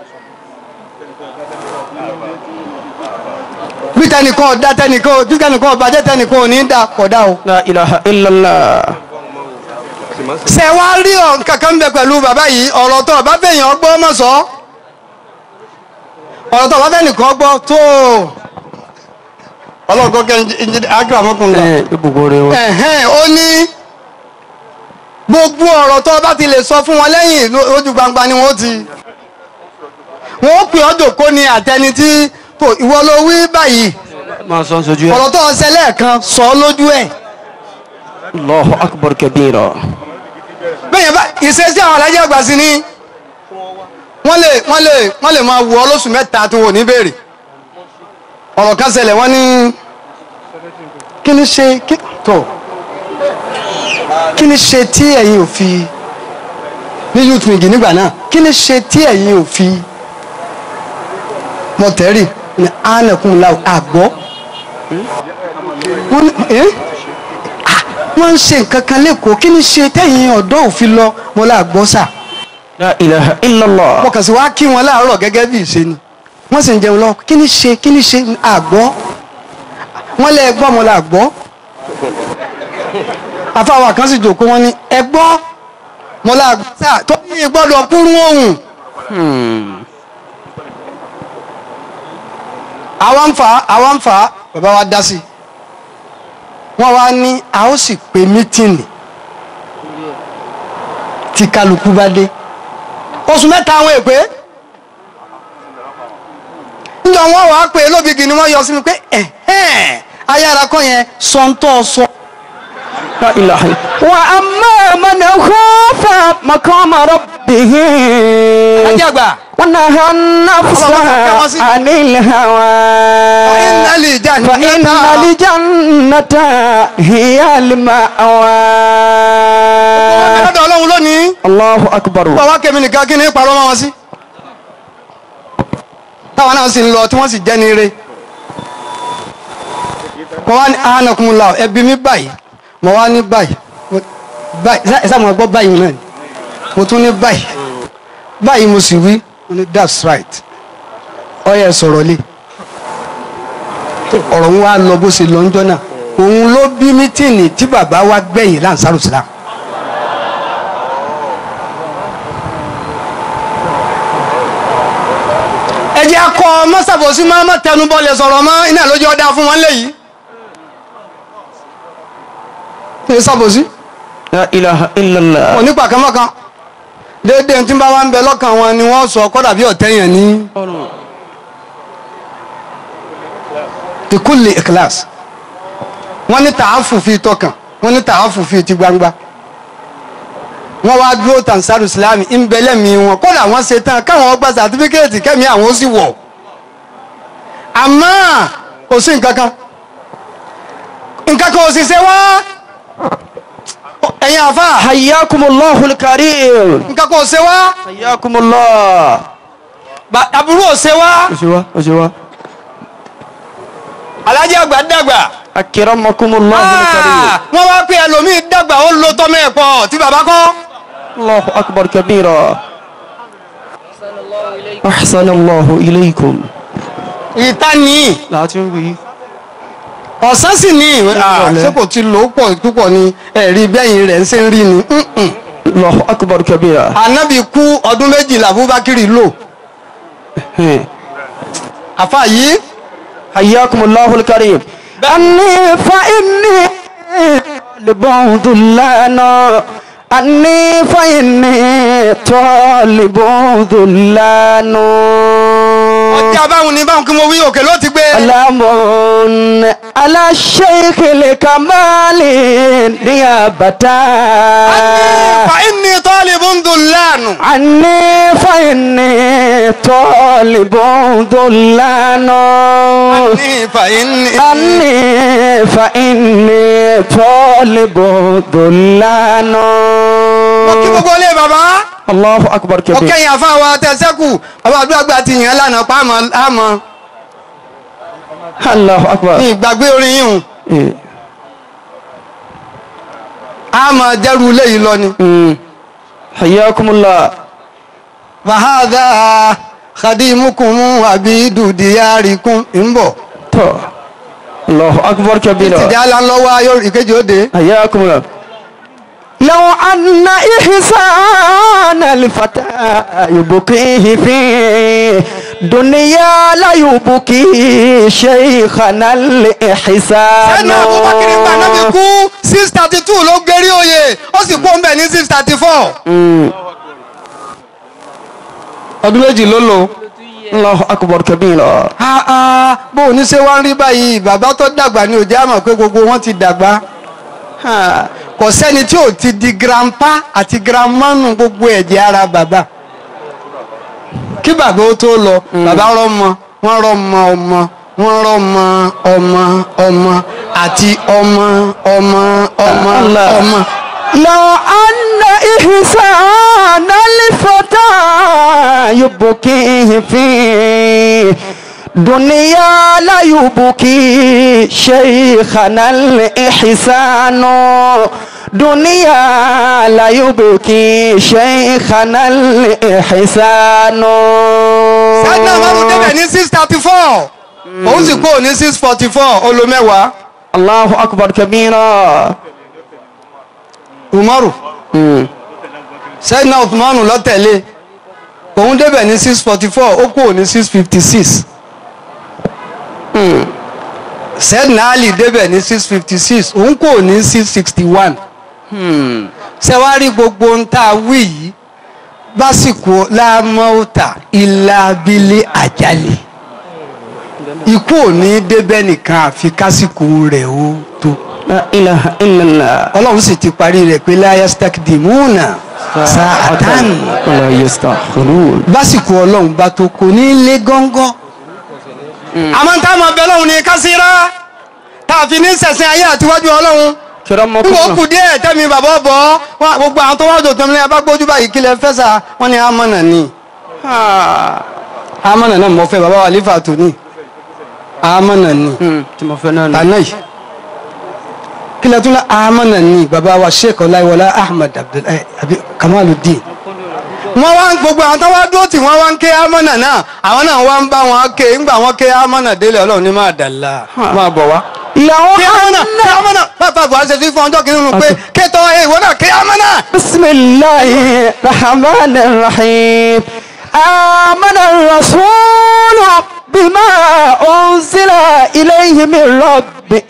bí tẹnìkan ọ̀dá tẹnìkan bí tẹnìkan ọ̀bàjẹ́ tẹnìkan ò ní í da kọ̀dá o.
لا إله إلا الله
ṣe wá rí ọ kankan bẹ pẹ̀lú bàbá yìí ọ̀rọ̀ tó ọba bẹ̀yàn ọgbọ́ mọ̀ sọ ọ̀rọ̀ tó ọba bẹ̀ nìkan gbọ́ tó ọlọ́kọ́ kẹ́ akérèmọ́kùnrin
ẹ gbogbo rẹ wọn.
ẹ̀hẹ́n ó ní gbogbo ọ̀rọ̀ tó bá ti lè sọ fún wọn lẹ́yìn lójú gbangba ni wọ́n ti wọ́n ó pè ọ́ dòkó ni àtẹni tí tó ìwọ ló wí báyìí
máa sọ sojú ẹ.
ọ̀rọ̀ tó ọsẹ lẹ́ẹ̀kan sọ ọ́ lójú ẹ̀
allahu akbar kabira.
bẹ́ẹ̀ bá ìṣesí àwọn alájẹ́ àgbà sí ni wọ́n lè wọ́n lè wọ́n lè máa wù ọ́ lóṣù mẹ́ta tó wò ní béèrè ọ̀rọ̀ kan ṣẹlẹ̀ wọ́n ní kí ni ṣe kí tó kí ni ṣe tí ẹ̀yin ò fi ní youth wing nígbà náà kí ni ṣe tí ẹ̀yin ò fi mọ̀tẹ́rì ní ánàkùn la àgbọ̀ wọ́n ní ẹ́ Ah, wọ́n ń ṣe nǹkan kan lẹ́kọ̀ọ́ kí ni ṣe tẹ̀yin ọ̀dọ́ òfin lọ mo là gbọ́ sà
la ilaha illallah.
mo kàn sí wá kí wọn láàárọ̀ gẹ́gẹ́ bí ìṣe ni wọ́n sì ń jẹun lọ kí ni ṣe kí ni ṣe àgbọ́ wọ́n lé ẹgbọ́ mo là gbọ́ afáwa kan sì jòkó wọn ni ẹgbọ́ mo là gbọ́ sà tó ní gbọ́dọ̀ kúrú ohùn
Hmm.
àwa ń fà á àwa ń fà á bàbá wa dá sí i wọ́n wá ní a ó sì pe mítìnì tí kálukú bá dé oṣù mẹ́ta àwọn èpè níjọ wọn wàá pè é lóbìgì ni wọ́n yọ sí mi pé ẹ̀hẹ́n ayára kọ́ yẹn sọ́ńtọ́ sọ.
la ilaha illallah. wa amma man khafa maqama rabbih.
ajagba
ونهى النفس عن الهوى
فإن الجنة
فإن الجنة هي المأوى
lọ́dọ̀ ọlọ́run lónìí
الله أكبر
bá wá kẹ́mi nìkan kí ni parọ́ mọ́ wọn sí. táwọn náà sì ń lọ tí wọ́n sì jẹ́ ní ire. mo wá ní anakunla ẹbí mi báyìí mo wá ní báyìí mo- báyìí ẹ sáà mo gbọ́ báyìí náà ni mo tún ní báyìí báyìí mo sì wí mo ní that's right ọyẹ sọ̀rọ̀ lé ọ̀rọ̀ ń wá lọ bó ṣe lọ ńjọ́ náà òun ló bí mítìnì tí bàbá wa gbẹ̀yìn láǹsàrò sílám. ẹ jẹ́ akọ mọ́sàbọ̀sí máa má tẹnu bọ́lẹ̀ sọ̀rọ̀ mọ́ iná lójú ọ̀dà fún wọn léyìí. ní sàbòsí
لا إله إلا الله
onípa kan mọ́kan déédéé tí ń bá wa ń bẹ lọ́kàn wọn ni wọ́n sọ kọ́dà bí ọ̀tẹ́ yẹn ní ìkúlẹ̀ ìkíláàsì wọ́n ní tààfù fi tọkàn wọ́n ní tààfù fi ti gbangba wọ́n wá dúró tansaru islámi ń bẹ lẹ́mìí wọn kódà wọ́n ṣe tán káwọn gba sàtífíkẹ́ẹ̀tì kẹ́mi àwọn ó sì wọ̀ àmọ́ kò sí nǹkan kan nǹkan kan ò sì ṣe wá ẹ̀yin àfa
حياكم الله الكريم
nǹkan kan ò ṣe wá
حياكم الله
ba- aburú ò ṣe wá
أشوا أشوا
alájẹ àgbà dàgbà
أكرمكم الله الكريم
Ah, wọ́n wá pé ẹlòmíì dàgbà ó lo tọ́mọ ẹ̀ pọ̀ tí bàbá kọ́
الله أكبر كبيرا أحسن الله إليكم
ìta nìyí
لا تنوي
ọ̀sán sì ní Ah, ṣé kò ti lò ó pọ̀ púpọ̀ ni ẹ̀rí bẹ́yìn rẹ̀ ń ṣe ń rí ni Mm-mm.
الله أكبر كبيرا
ànábì kú ọdún méjìlá abubakiri lò àfa yìí
حياكم الله الكريم أني فإني طالب ذلانا أني فإني طالب ذلانا
ọjà báwọn ní báwọn kí mo wí òkè ló ti gbé
سلام على الشيخ الكمال نيابة
fa inni talibun dullanu
عني فإني طالب ذلانا
Inni fa inni
عني فإني طالب ذلانا
mo kí gbogbo ilé bàbá
الله أكبر
mo
كبير
kẹ́yìn àfa wa tẹ̀sẹ́kù bàbá àdúrà ti yàn lánàá pa àmọ́ àmọ́
الله أكبر
ní ìgbàgbé orin yìí hùn
إيه.
àmọ́ dẹ́rù ilé yìí lọ ni.
أمم. حياكم الله
fàhádà khadimukum abidu diyarikum ń bọ̀
تو. الله أكبر كبير
tìjà lánlọ́wọ́ ayọ̀ ìkejì òde.
حياكم الله لو أن إحسان الفتى يبقيه فيه دنيا لا يبكي شيخنا الإحسان
ẹnu abubakar gba náà fi kú six thirty two ló gbérí oyè ó sì kú ọmọ ẹ ní six thirty four. ọdún méjì ló lò.
الله أكبر كبيرا
Ah, ah, bó o ní ṣe wá ń rí báyìí bàbá tó dàgbà ni òjá mọ̀ pé gbogbo wọn ti dàgbà Ah, kò sẹ́ni tí ò ti di grandpa àti grandma nù gbogbo ẹ̀jẹ̀ ara bàbá kí bàbá ó tó lọ bàbá rọmọ wọn rọmọ ọmọ wọn rọmọ ọmọ ọmọ àti ọmọ ọmọ ọmọ
Allah.
ọmọ.
لو أن إحسان الفتى يبكيه في دنيا لا يبكي شيخنا الإحسان دنيا لا يبكي شيخنا الإحسان
sẹ́dínà márùn débẹ̀ ní six thirty four òun sì kúrò ní six forty four olùmẹ́wàá
الله أكبر كبيرا
umaru sẹ́dínà uthmanu ló tẹ̀lé òun débẹ̀ ní six forty four ó kúrò ní six fifty six sẹ́dínà ali débẹ̀ ní six fifty six òun kúrò ní six sixty one sẹ́wárí gbogbo ń tá a wí yìí básìkò lámọ́ọ́tà ìlàbílẹ̀ àjálẹ̀ ikú ò ní débẹ̀ nìkan àfi kásìkò rẹ̀ ó tó
لا إله إلا الله
ọlọ́run sì ti parí rẹ̀ pé láyà stakdimuna sa'atan
ولا يستأخرون
básìkò ọlọ́run bá tó kò ní lé gọ́ngọ́. àmọ́ tá a máa bẹ lọ́hùn ní kásírá tá a fi ní sẹ̀sìn ayé àtiwájú ọlọ́run
كرمكم
nígbà ó kù díẹ̀ tẹ́mi bàbá bọ̀ ọ́ gbogbo àwọn tó wá jò tán ní abágbójú báyìí kílẹ̀ fẹ́sà wọ́n ní amọ̀nà ni amọ̀nà náà mọ̀ fẹ́ bàbá wa lífà tó ní amọ̀nà ni
tí mo fẹ́ náà nù.
tànà yìí kílẹ̀ tún lọ amọ̀nà ni bàbá wa sheikh ọláyíwọlá ahmed abdullahi abi kamaluddin wọ́n wá ń gbogbo àwọn tó wá dúró tí wọ́n wá ń ké amọ̀nà náà àwọn náà wá ń bá wọn ké ńgbà wọn ké amọ̀nà délé ọlọ́run ní máa dàlá máa bọ̀ wá
لو
kí amọ̀nà kí
أن
amọ̀nà pápá buhari ṣe fi fún ọjọ́ kìíní nù pé kétọ́ ẹ ìwọ náà kí amọ̀nà.
بسم الله الرحمن الرحيم آمن الرسول بما أنزل إليه من ربه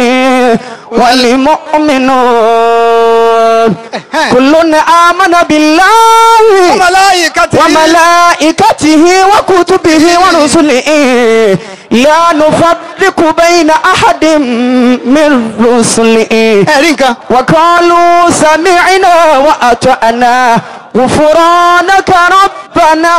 والمؤمنون كل آمن بالله
وملائكته
وملائكته وكتبه ورسله لا نفرق بين أحد من رسله
ẹ̀rí nǹkan.
وقالوا سمعنا وأطعنا غفرانك ربنا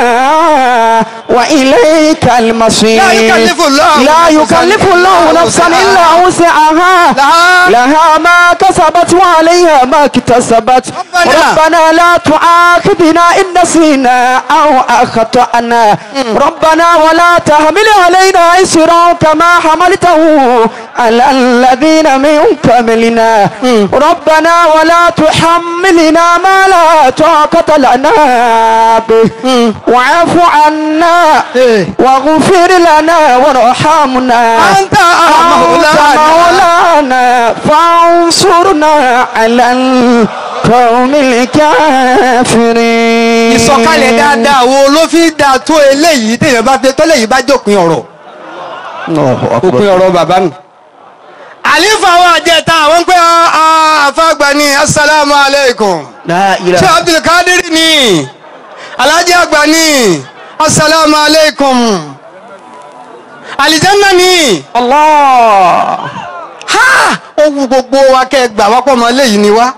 وإليك المصير
لا يكلف الله
لا
نفساً
يكلف الله
إلا
نفسا
وسعها.
إلا وسعها
لها
لها ما كسبت وعليها ما اكتسبت
ربنا.
ربنا لا تؤاخذنا إن نسينا أو أخطأنا ربنا ولا تحمل علينا إسرا كما حملته على الذين من قبلنا ربنا ولا تحملنا ما لا طاقة لنا به واعف عنا
إيه.
واغفر لنا وارحمنا
أنت مولانا.
مولانا فانصرنا على القوم الكافرين
ìsọ̀kalẹ̀ dáadáa wo ló fi dáa tó eléyìí téèyàn bá fẹ́ tọ́lẹ̀ yìí bá jókòó ọ̀rọ̀
الله
òpin
أكبر
ọ̀rọ̀ bàbá mi. àlífà wa jẹta àwọn ń pẹ́ àfàgbà ní asalaamu aleykum.
لا
ṣé
إله
abdulkadir ni alhaji àgbà ni asalaamu aleykum. alijanna ni
الله
ha ó wu gbogbo wa kẹ́ ẹ gbà wá pọ̀ mọ́ eléyìí ni wá.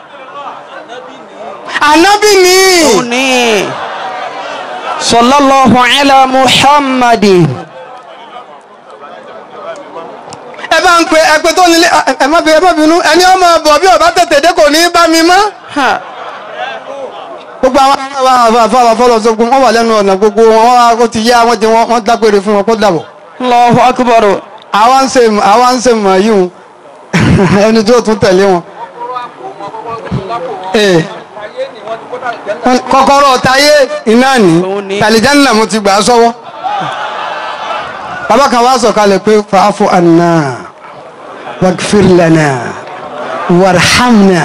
anabi ni.
أوني صلى الله على محمد
ẹ bá ń pe ẹgbẹ́ tó nílé ẹ- ẹ má bẹ ẹ má bínú ẹni ọmọ bọ̀ bí ọba tètè dé kò ní í bá mi mọ́.
ها
gbogbo àwọn àwọn àfọwọ́ fọlọ́ sọ gbogbo wọn wà lẹ́nu ọ̀nà gbogbo wọn wọn wá- ó ti yá wọn jẹ wọn wọn dágbére fún wọn kó dàbọ̀.
الله أكبر
àwa ń ṣe àwa ń ṣe mọ̀ yìí o ẹni tó tún tẹ̀lé wọn. Ee. kọ́kọ́rọ́ táyé iná ní
Òun ni.
tàlíjánná mo ti gbà á sọ́wọ́. bàbá kan wá sọ̀kalẹ̀ pé fàáfù àná wàgfir lana warhamna.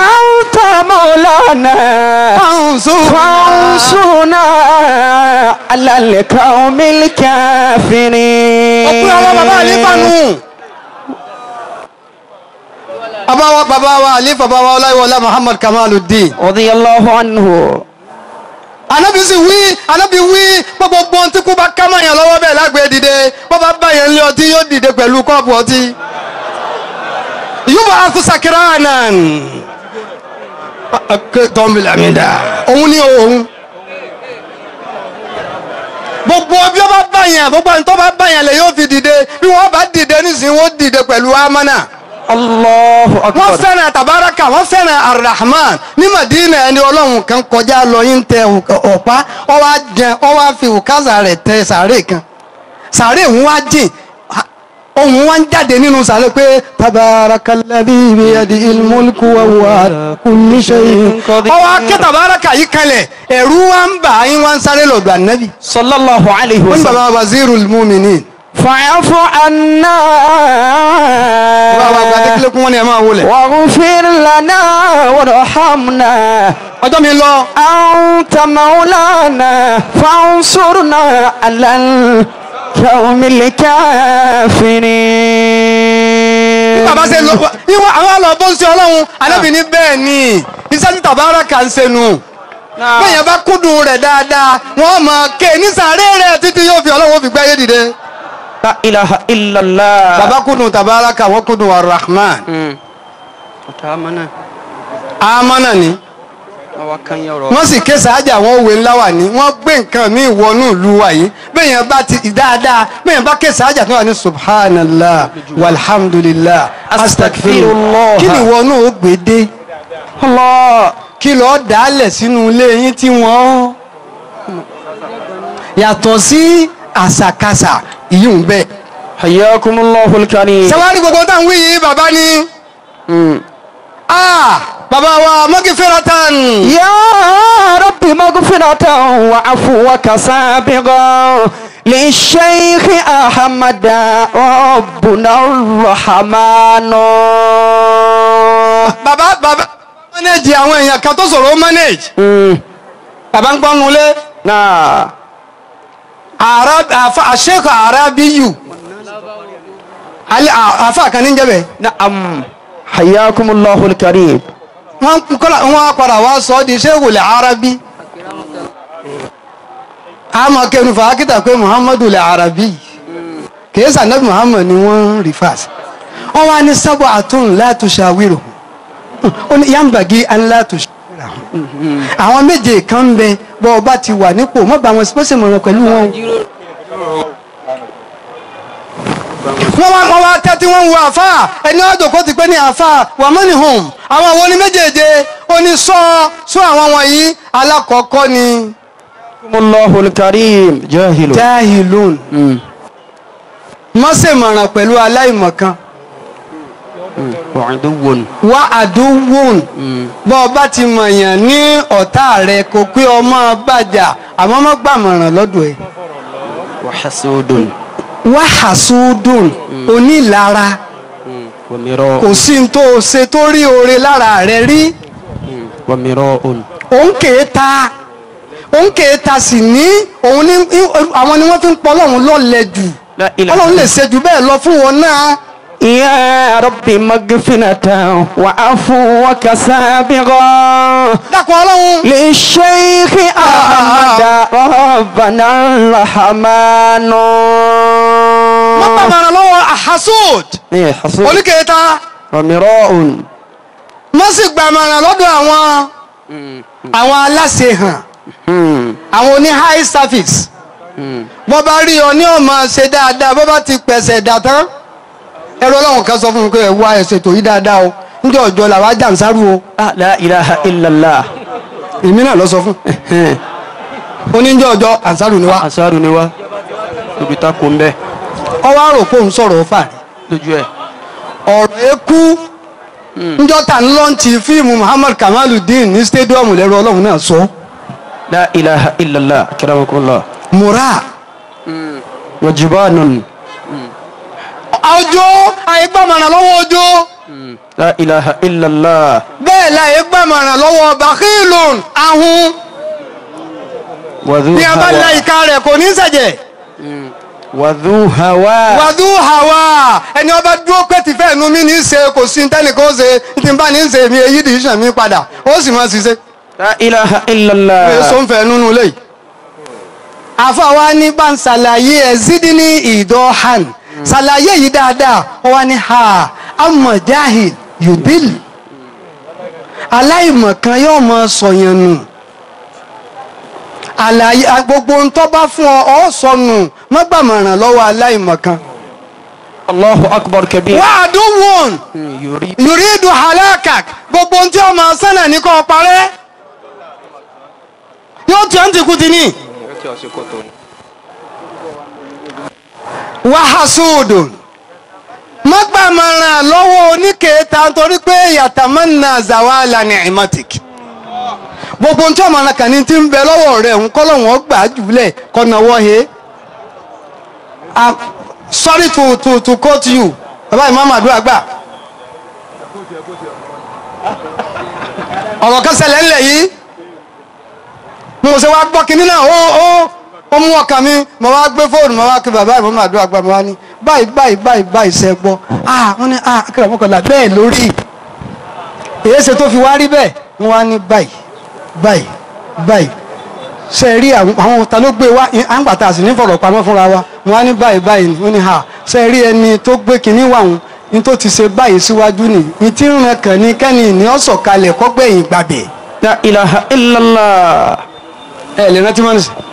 أنت مولانا
فانصرنا
فانصرنا على القوم الكافرين
ọ̀pẹ́ àwọn bàbá àlífà nù. bàbá wa bàbá wa àlífà bàbá wa ọláyíwọlá muhammad kamaluddin.
رضي الله عنه
anabi sì wí anabi wí gbogbo gbọ́n tí kú bá ká mọ̀ yẹn lọ́wọ́ bẹ́ẹ̀ lágbèé dìde bó bá bá yẹn lé ọtí yóò dìde pẹ̀lú kọ́ọ̀pù ọtí. yóò bá aṣọ sakira nan. tọ́mìlà mi dà òun ni òun. gbogbo bí ó bá bá yẹn gbogbo ẹni tó bá bá yẹn lè yóò fi dìde bí wọ́n bá dìde nísìnyí wọ́n dìde pẹ̀lú amánà
الله
wọ́n
أكبر
fẹ́ràn tabaraka wọ́n fẹ́ràn arahman ní madina ẹni ọlọ́run kan kọjá lọ yín tẹ ọ̀pá ọ wá jẹ ọ wá fi òkázà rẹ̀ tẹ sàárè kan sàárè òun wá jìn ohun wá ń jáde nínú sàárè pé tabaraka alladhi biyadihil mulku wa huwa ala kulli shay'in ọ wá ké tabaraka yìí kalẹ̀ ẹ̀rú wa ń bà yín wá ń sáré lọ́dọ̀ ànábì
صلى الله عليه
wọ́n ní
وسلم
baba wazirul mu'minin
فاعف عنا
baba àgbà adékèlékún wọn ni ẹ máa wọlé
واغفر لنا وارحمنا
ọjọ́ mi lọ
أنت مولانا فانصرنا على القوم الكافرين
bàbá ṣe lọ ìwọ àwọn àlọ́ bó ń ṣe ọlọ́run anábì ní bẹ́ẹ̀ ni iṣẹ́ tí tàbáraka ń ṣe nù bẹ́ẹ̀ bá kúndùn rẹ̀ dáadáa wọ́n mọ̀ ké ní sàárè rẹ̀ títí yóò fi ọlọ́run fi gbáyé dìde.
لا إله إلا الله
bàbá kúndùn tàbáraka wọ́n kúndùn arahman
أتامنا
amánà ni
وكان يرى
wọ́n sì ké sàájà wọ́n wé ńlá wà ní wọ́n gbé nǹkan mi wọnú ìlú wa yìí bẹ́ẹ̀ bá ti dáadáa bẹ́ẹ̀ bá ké sàájà tó wà ní subhanallah walhamdulillah
Astaghfirullah.
kí ni wọnú ó gbé dé.
الله
kí lọ́ọ́ dálẹ̀ sínú ilé yín tí wọ́n yàtọ̀ sí àṣàkáṣà ìyún bẹ́ẹ̀.
حياكم الله الكريم
sẹ́wárí gbogbo táwọn wí yìí bàbá ni ah bàbá wa mọ́gìfẹ́ratan
يا رب مغفرة وعفوك سابقا للشيخ أحمد ربنا الرحمن
bàbá bàbá manage àwọn èèyàn kan tó sọ̀rọ̀ ó manage
مم.
bàbá ń gbọ́nu lé
نعم
àṣekọ̀ arábíyù àfa kan ní jẹ́bẹ̀
نعم حياكم الله الكريم
wọ́n kọ́lá wọ́n padà wá sọ ọ́ di ṣéwòlẹ̀ arábí àmọ́ kẹnu fàákítà pé muhammadu lẹ̀ arábí kìí sànẹ́bí muhammad ni wọ́n rí fàásì wọ́n wá ní sábà àtún látò ṣàwírò ó ní yàmbàgí aláàtò ṣàwírò àwọn méje kan ń bẹ bọ́ ọba ti wà nípò mọ́ bá wọn sípòsì mọ̀ràn pẹ̀lú wọn. wọ́n wá wọ́n wá tẹ́tí wọ́n ń wo àfà ẹni ọ̀dọ̀ kó ti pé ní àfà wàmọ́nì home àwọn àwọn oní méjèèje ó ní sọ sọ àwọn wọ̀nyí alákọ̀ọ́kọ́ ni
الله الكريم جاهل
jahilun
مم.
mọ́sẹ̀mọ̀ràn pẹ̀lú aláìmọ̀kan
مم. وعدو
wá àdúwùn
مم.
bọ́ ọ bá ti mọ̀yàn ní ọ̀tá rẹ̀ kò pé ọmọ bàjá àmọ́ mọ́ gbàmọ̀ràn lọ́dọ̀ ẹ̀
وحسود
wá àsúdùn onílara
مم. ومراء
kò sí ní tó ṣe tó rí oore lára rẹ̀ rí
مم. ومراء
òun kèé ta òun kèé ta sì ní òun ní àwọn ni wọ́n fi ń pọ̀ ọlọ́run lọ́lẹ̀ jù
لا إله
ọlọ́run lè ṣe jù bẹ́ẹ̀ lọ fún wọn náà
يا رب مغفرة وعفوك سابقا
dákun ọlọ́run
للشيخ أحمد ربنا الرحمن
wọ́n bá màrà lọ́wọ́ àhásùd
إيه حصول
oníkèé ta
ومراء
wọ́n sì gbà màrà lọ́dọ̀ àwọn àwọn aláṣẹ hàn
مم.
àwọn oní high service
مم.
bọ́ bá rí ọ ní ọmọ ṣe dáadáa bọ́ bá ti pẹ̀sẹ̀ dà tán ẹ̀rọ ọlọ́run kan sọ fún mi pé ẹ̀ wá ẹ̀sẹ̀ tó yí dáadáa o níjẹ́ ọjọ́ làwọn ajàǹsárù o
آه لا إله إلا الله
èmi náà lọ sọ fún oníjẹ́ ọjọ́ àǹsárù ni wá
àṣàrù ni wá tóbi tá kò ń bẹ
ọwọ́ àrò pé òun sọ̀rọ̀ fà
lójú ẹ̀
ọ̀rọ̀ ekú níjọ́ ta ń lọ́ǹtì fíìmù Muhammad Kamaluddin ní stadium lẹ́rọ ọlọ́run náà sọ
la ilaha illallah akramakumullah
mura
wajibanun
ọjọ́ àìgbàmọ̀ràn lọ́wọ́ ọjọ́
la ilaha illallah
bẹ́ẹ̀ la àìgbàmọ̀ràn lọ́wọ́ bakhilun ahun
وذو
bí a bá la
هوى
ìka rẹ̀ kò ní ṣẹ̀jẹ̀
وذو هوى
wàdú hàwà ẹni ọba dúró pé tìfẹ́ ẹnu mi ní í ṣe kò sí tẹ́nìkan ó ṣe tí n bá ní í ṣe mi èyí dì í ṣàn mí padà ó sì máa ṣiṣẹ́
لا إله إلا
èso
الله
ń fẹ́ nínú ilé yìí. àfọwọ́ ní bá ń ṣàlàyé ẹ̀ sídìí ní ìdọ́ hàn ṣàlàyé yìí dáadáa ó wá ní ha amọ̀ jahil yubil aláìmọ̀ kan yóò mọ sọ̀yàn nù àlàyé gbogbo ń tọ́ bá fún ọ ọ́ sọnù mọ́gbàmọ̀ràn lọ́wọ́ aláìmọ̀ kan.
الله أكبر كبير
wàdúwòn
يريد
yùrídù halakak gbogbo ohun tí ó máa sánà ní kò parẹ́ yóò tí ó ń tìkú ti ní. wàhásùdùn mọ́gbàmọ̀ràn lọ́wọ́ oníkèéta nítorí pé yàtàmánà zawala ní imatik gbogbo ohun tí ó máa ràn kàn ní ti ń bẹ lọ́wọ́ rẹ̀ ń kọ́ lọ́wọ́ gbà á jùlẹ̀ kọ́ náwó he. I'm sorry to to to quote you bàbá ìmáàmù àdúrà gbà. ọ̀rọ̀ kan ṣẹlẹ̀ ńlẹ̀ yìí mo ṣe wá gbọ́ kinní náà ó ó ó mú ọkàn mi mo wá gbé fóònù mo wá kí bàbá ìmáàmù àdúrà gbà mo wá ní báyìí báyìí báyìí báyìí ṣe gbọ́ ah wọ́n ní ah akérè mọ́kànlá bẹ́ẹ̀ lórí èyí ṣe tó fi wá rí bẹ́ẹ̀ wọ́n wá ní báyìí báyìí báyìí ṣe rí àwọn àwọn ta ló gbé wá àǹgbàtà sì ní fọ̀rọ̀ pamọ́ fúnra wa wọn á ní báyìí báyìí ni wọ́n ní ha ṣe rí ẹni tó gbé kinní wà wọn ní tó ti ṣe báyìí síwájú ni ní tí ń ràn kàn ní kẹ́ni ní ọ̀sọ̀ kalẹ̀ kọ́gbẹ̀yìn gbàbẹ̀.
لا إله إلا الله
ẹ lè rántí mọ́nì sí.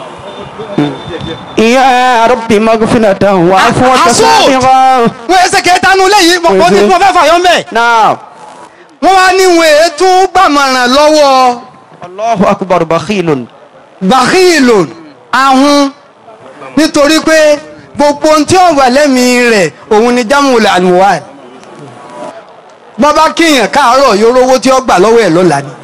يا ربي مغفرة وعفوك
حسود.
سابغا
wọ́n ẹsẹ̀ kẹta nu léyìí mo mo ní mo fẹ́ fàyọ́ mbẹ́.
نعم
wọ́n wá ní wọ́n ètò gbàmọ̀ràn lọ́wọ́
الله أكبر بخيل
bàkìlòn ahun nítorí pé gbogbo ohun tí ó wà lẹ́mìí rẹ̀ òun ni jámùlẹ̀ àlùwà bọ́bá kíyàn káàárọ̀ yóò rówó tí ó gbà lọ́wọ́ ẹ̀ lọ́la ni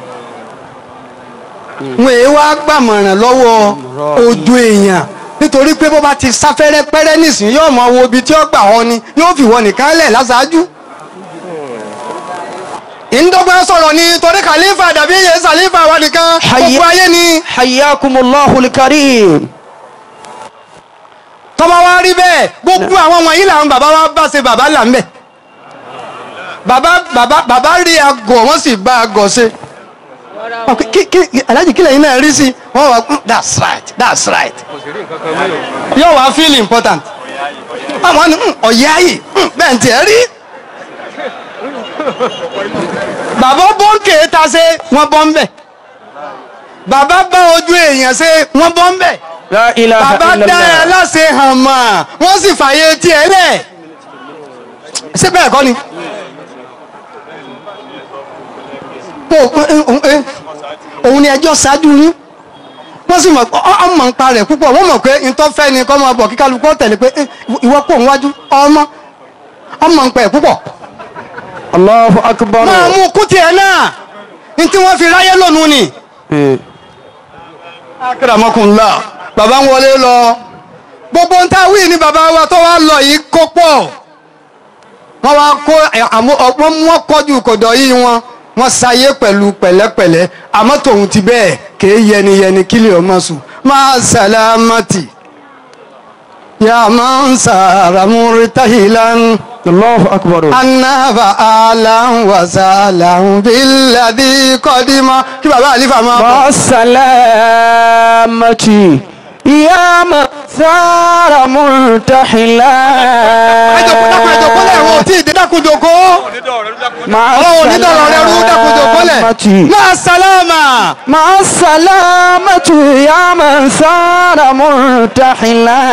wọn èé wá gbàmọ̀ràn lọ́wọ́ ojú èèyàn nítorí pé bọ́bá ti sáfẹ́rẹ́ pẹ́rẹ́ nísìn yóò mọ wo ibi tí ó gbà ọ ni yóò fi wọ nìkan lẹ̀ láṣáájú ìndọ́gba sọ̀rọ̀ ni torí kàlífà dàbí iye sàlífà wa nìkan
Hayya-
gbogbo ayé ni.
حياكم الله الكريم
tọ́ba wa rí bẹ́ẹ̀ gbogbo àwọn wọ̀nyí làwọn bàbá wa bá ṣe bàbá là ń bẹ̀ bàbá bàbá bàbá rí agọ̀ wọ́n sì bá agọ̀ ṣe Ọ, kí- kí kí aláàjì kílẹ̀ yín náà rí sí wọ́n wá "Mm, that's right that's right yóò wá feel important àwọn ni "Mm, ọ̀yá yìí mm, bẹ́ẹ̀ ń tiẹ̀ rí bàbá bọ́ǹkì ta ṣe wọ́n bọ́ ń bẹ̀ bàbá bá ojú èèyàn ṣe wọ́n bọ́ ń bẹ̀
لا إله
bàbá
إلا
dá ẹ
الله
láṣẹ hàn mà wọ́n sì fàyè tiẹ̀ lẹ̀ ṣé bẹ́ẹ̀ kọ́ ni. Ó- ó- ó- ó- òun ni ẹjọ́ ṣáájú yín wọ́n sì mọ̀ ọmọ nǹpa rẹ̀ púpọ̀ wọ́n mọ̀ pé ntọ́fẹ́ ni kọ́ máa bọ̀ kí kálukú tẹ̀lé pé "Eh, ìwọ kò ń wájú ọmọ ọmọ nǹpa ẹ̀ púpọ̀
الله أكبر
máa mú kú tiẹ̀ náà ní tí wọ́n fi ráyé lónìí ni.
إيه.
akérèmọkùnlá bàbá ń wọlé lọ gbogbo ń ta wí ni bàbá wa tó wá lọ yìí kó pọ̀ wọ́n wá kó àmọ́ wọ́n wọ́n kọjú kọ̀dọ̀ yìí wọn wọ́n ṣayé pẹ̀lú pẹ̀lẹ́pẹ̀lẹ́ àmọ́ tòun ti bẹ́ẹ̀ kéé yẹniyẹni kílẹ̀ ọmọ sùn máa sàlámàtì yà máa ń sàràmúrí táhìlán
الله أكبر
anáfà aláhùn wàsálàhùn bíládì kọ́dímọ́ kí bàbá àlífà máa bọ̀.
مع السلامة يا من ثار مرتحلا
ẹjọkọ ẹjọkọ lẹ́wọ̀n tí ìdí dákúndòkó
مع
ọlọ́run onídọ̀rọ̀ rẹ rú dákúndòkó lẹ̀
السلامة
náà sálámà
مع السلامة يا من ثار مرتحلا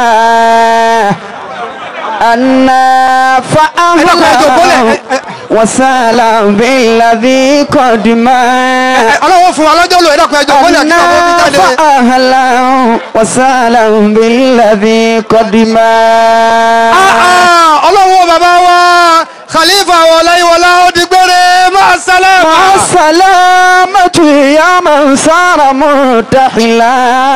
أنا
ẹjọkọ ẹjọkọ lẹ̀
فأهلا وسهلا بالذي قد ما
ọlọ́run fún wa lọ́jọ́ lò ẹjọkọ ẹjọkọ lẹ̀ kí ọkọ fi
أنا
jáde.
فأهلا وسهلا بالذي قد ما
Ah, ah, ọlọ́run bàbá wa khalifa wọláyíwọlá ó di gbére máa sálámà.
مع السلامة يا من صار مرتحلا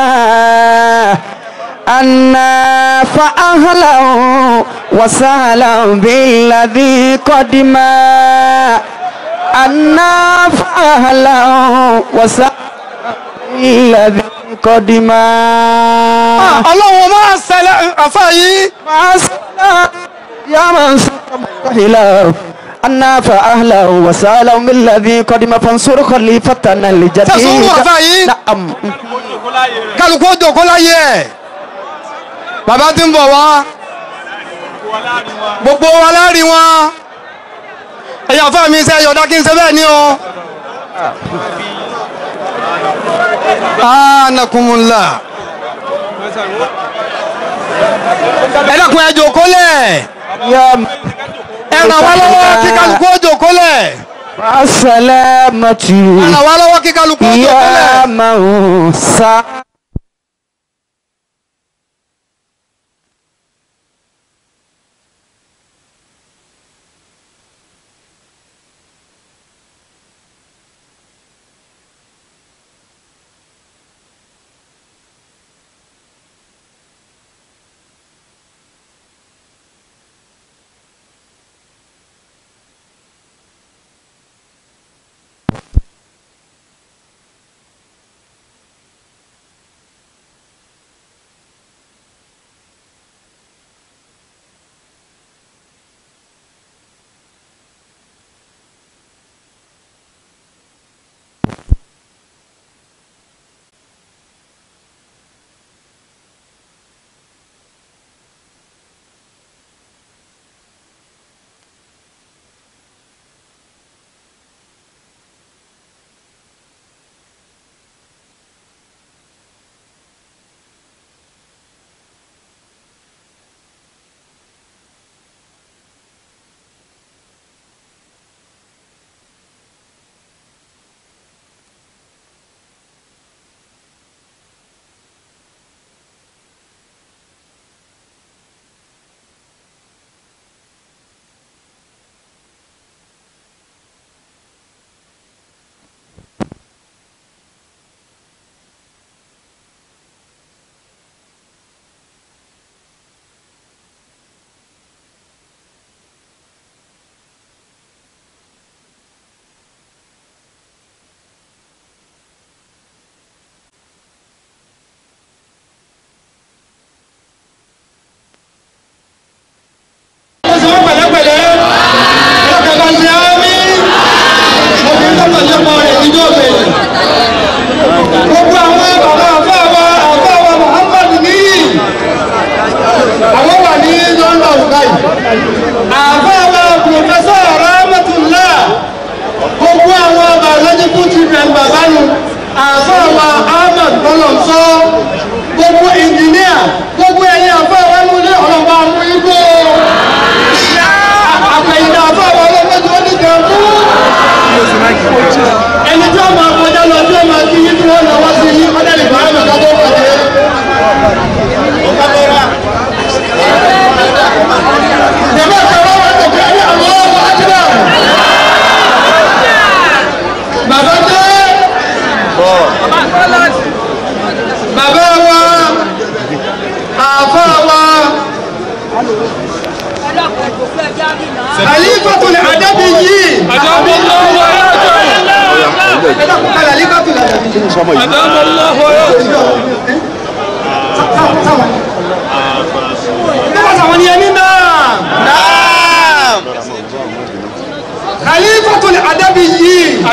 أنا فأهلا وسهلا بالذي قد ما أنا فأهلا وسهلا بالذي قدما
ọlọ́run máa ṣẹlẹ̀ àfa yìí.
مع السلامة يا من سهلا أنا فأهلا وسهلا بالذي قدم فانصر خليفتنا الجديد
تسوروا أفاي؟
نعم
kálukú ó jòkó láyé ẹ̀ bàbá tí ń bọ̀ wá gbogbo wa lárí wọn ẹ̀yà fún mi sẹ́ yọ̀dá kí n ṣe bẹ́ẹ̀ ni o. anakunmula ẹ dákun ẹ jòkó lẹ̀
يا
ẹ ràn wá lọ́wọ́ kí kálukú ó jòkó lẹ̀
مع السلامة
ẹ ràn wá lọ́wọ́ kí kálukú ó jòkó lẹ̀.
يا من سهلا
Khalifatul Adabiyyi. Khalifatul Adabiyyi. Báwo sàwọn ni ẹni náà? Khalifatul Adabiyyi.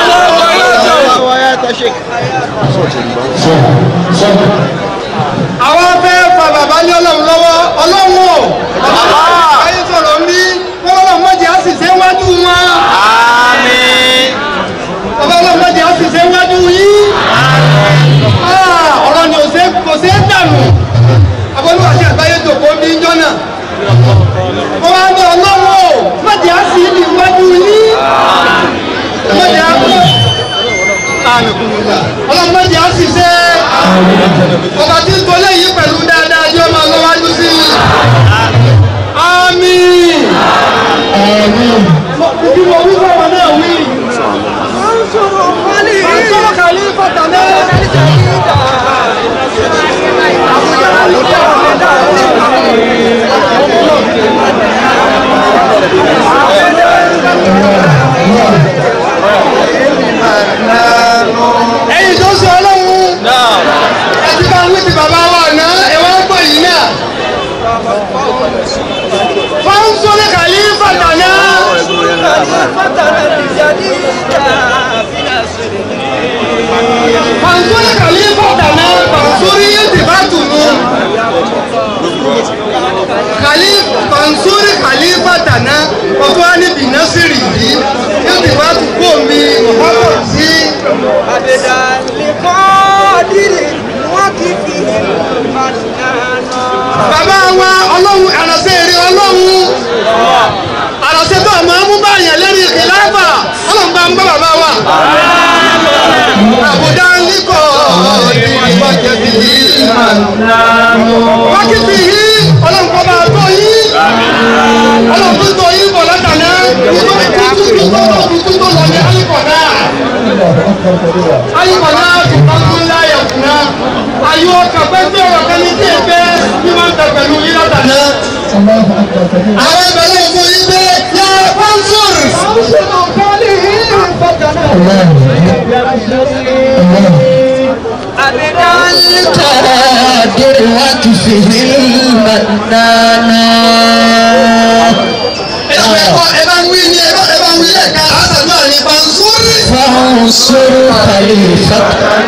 Àwọn fẹ́ fa bàbá ní ọlọ́run lọ́wọ́ ọlọ́run o. Bàbá ayé sọ̀rọ̀ ń bí ọlọ́run mọ̀jẹ̀ á sì ṣe wájú wọn. Bàbá ọlọ́run mọ̀jẹ̀ á sì ṣe wájú yín. Ah, Ọ̀rọ̀ ni ò ṣe kò ṣe é dànù. Abọ́lúwà sí àgbáyé jòkó bí ń jọ́nà. Wọ́n wá ní ọlọ́run o, mọ̀jẹ̀ á sì ní wájú yín. Mọ̀jẹ̀ á kú. Ọlọ́run mọ̀jẹ̀ á sì ṣe ọba tí ń tolé yìí pẹ̀lú dáadáa yóò máa lọ wájú sí i. àmín. bí mo wí fún ọmọ náà wí. Àǹsọ̀rọ̀ Khalifa náà. ẹ̀yin tó ṣe ọlọ́run. gbọ́ bàbá wa. àbùdá níkọ̀ ìwájẹ́ bí wákìtì yìí ọlọ́run kọ́ máa tó yìí ọlọ́run tó tó yìí bọ̀ látàná ìlú ìtútù tó lọ tuntun tó lọ ní ayíkọ̀dá ayíkọ̀dá tó bá tún láyà fúnra ayé ọkà pẹ́ tí ọ̀rọ̀ kan ní tí èpè ní máa ń tẹ pẹ̀lú yìí látàná. àwọn ìbẹ̀rẹ̀ fún yín pé yà pọ́ńsùr.
القادر وكفه المنانا
ẹ bá ń wí ní ẹ bá ẹ bá ń wí lẹ́ẹ̀ka àtàdúrà ní pọ́ńsùr.
فانصر خليفة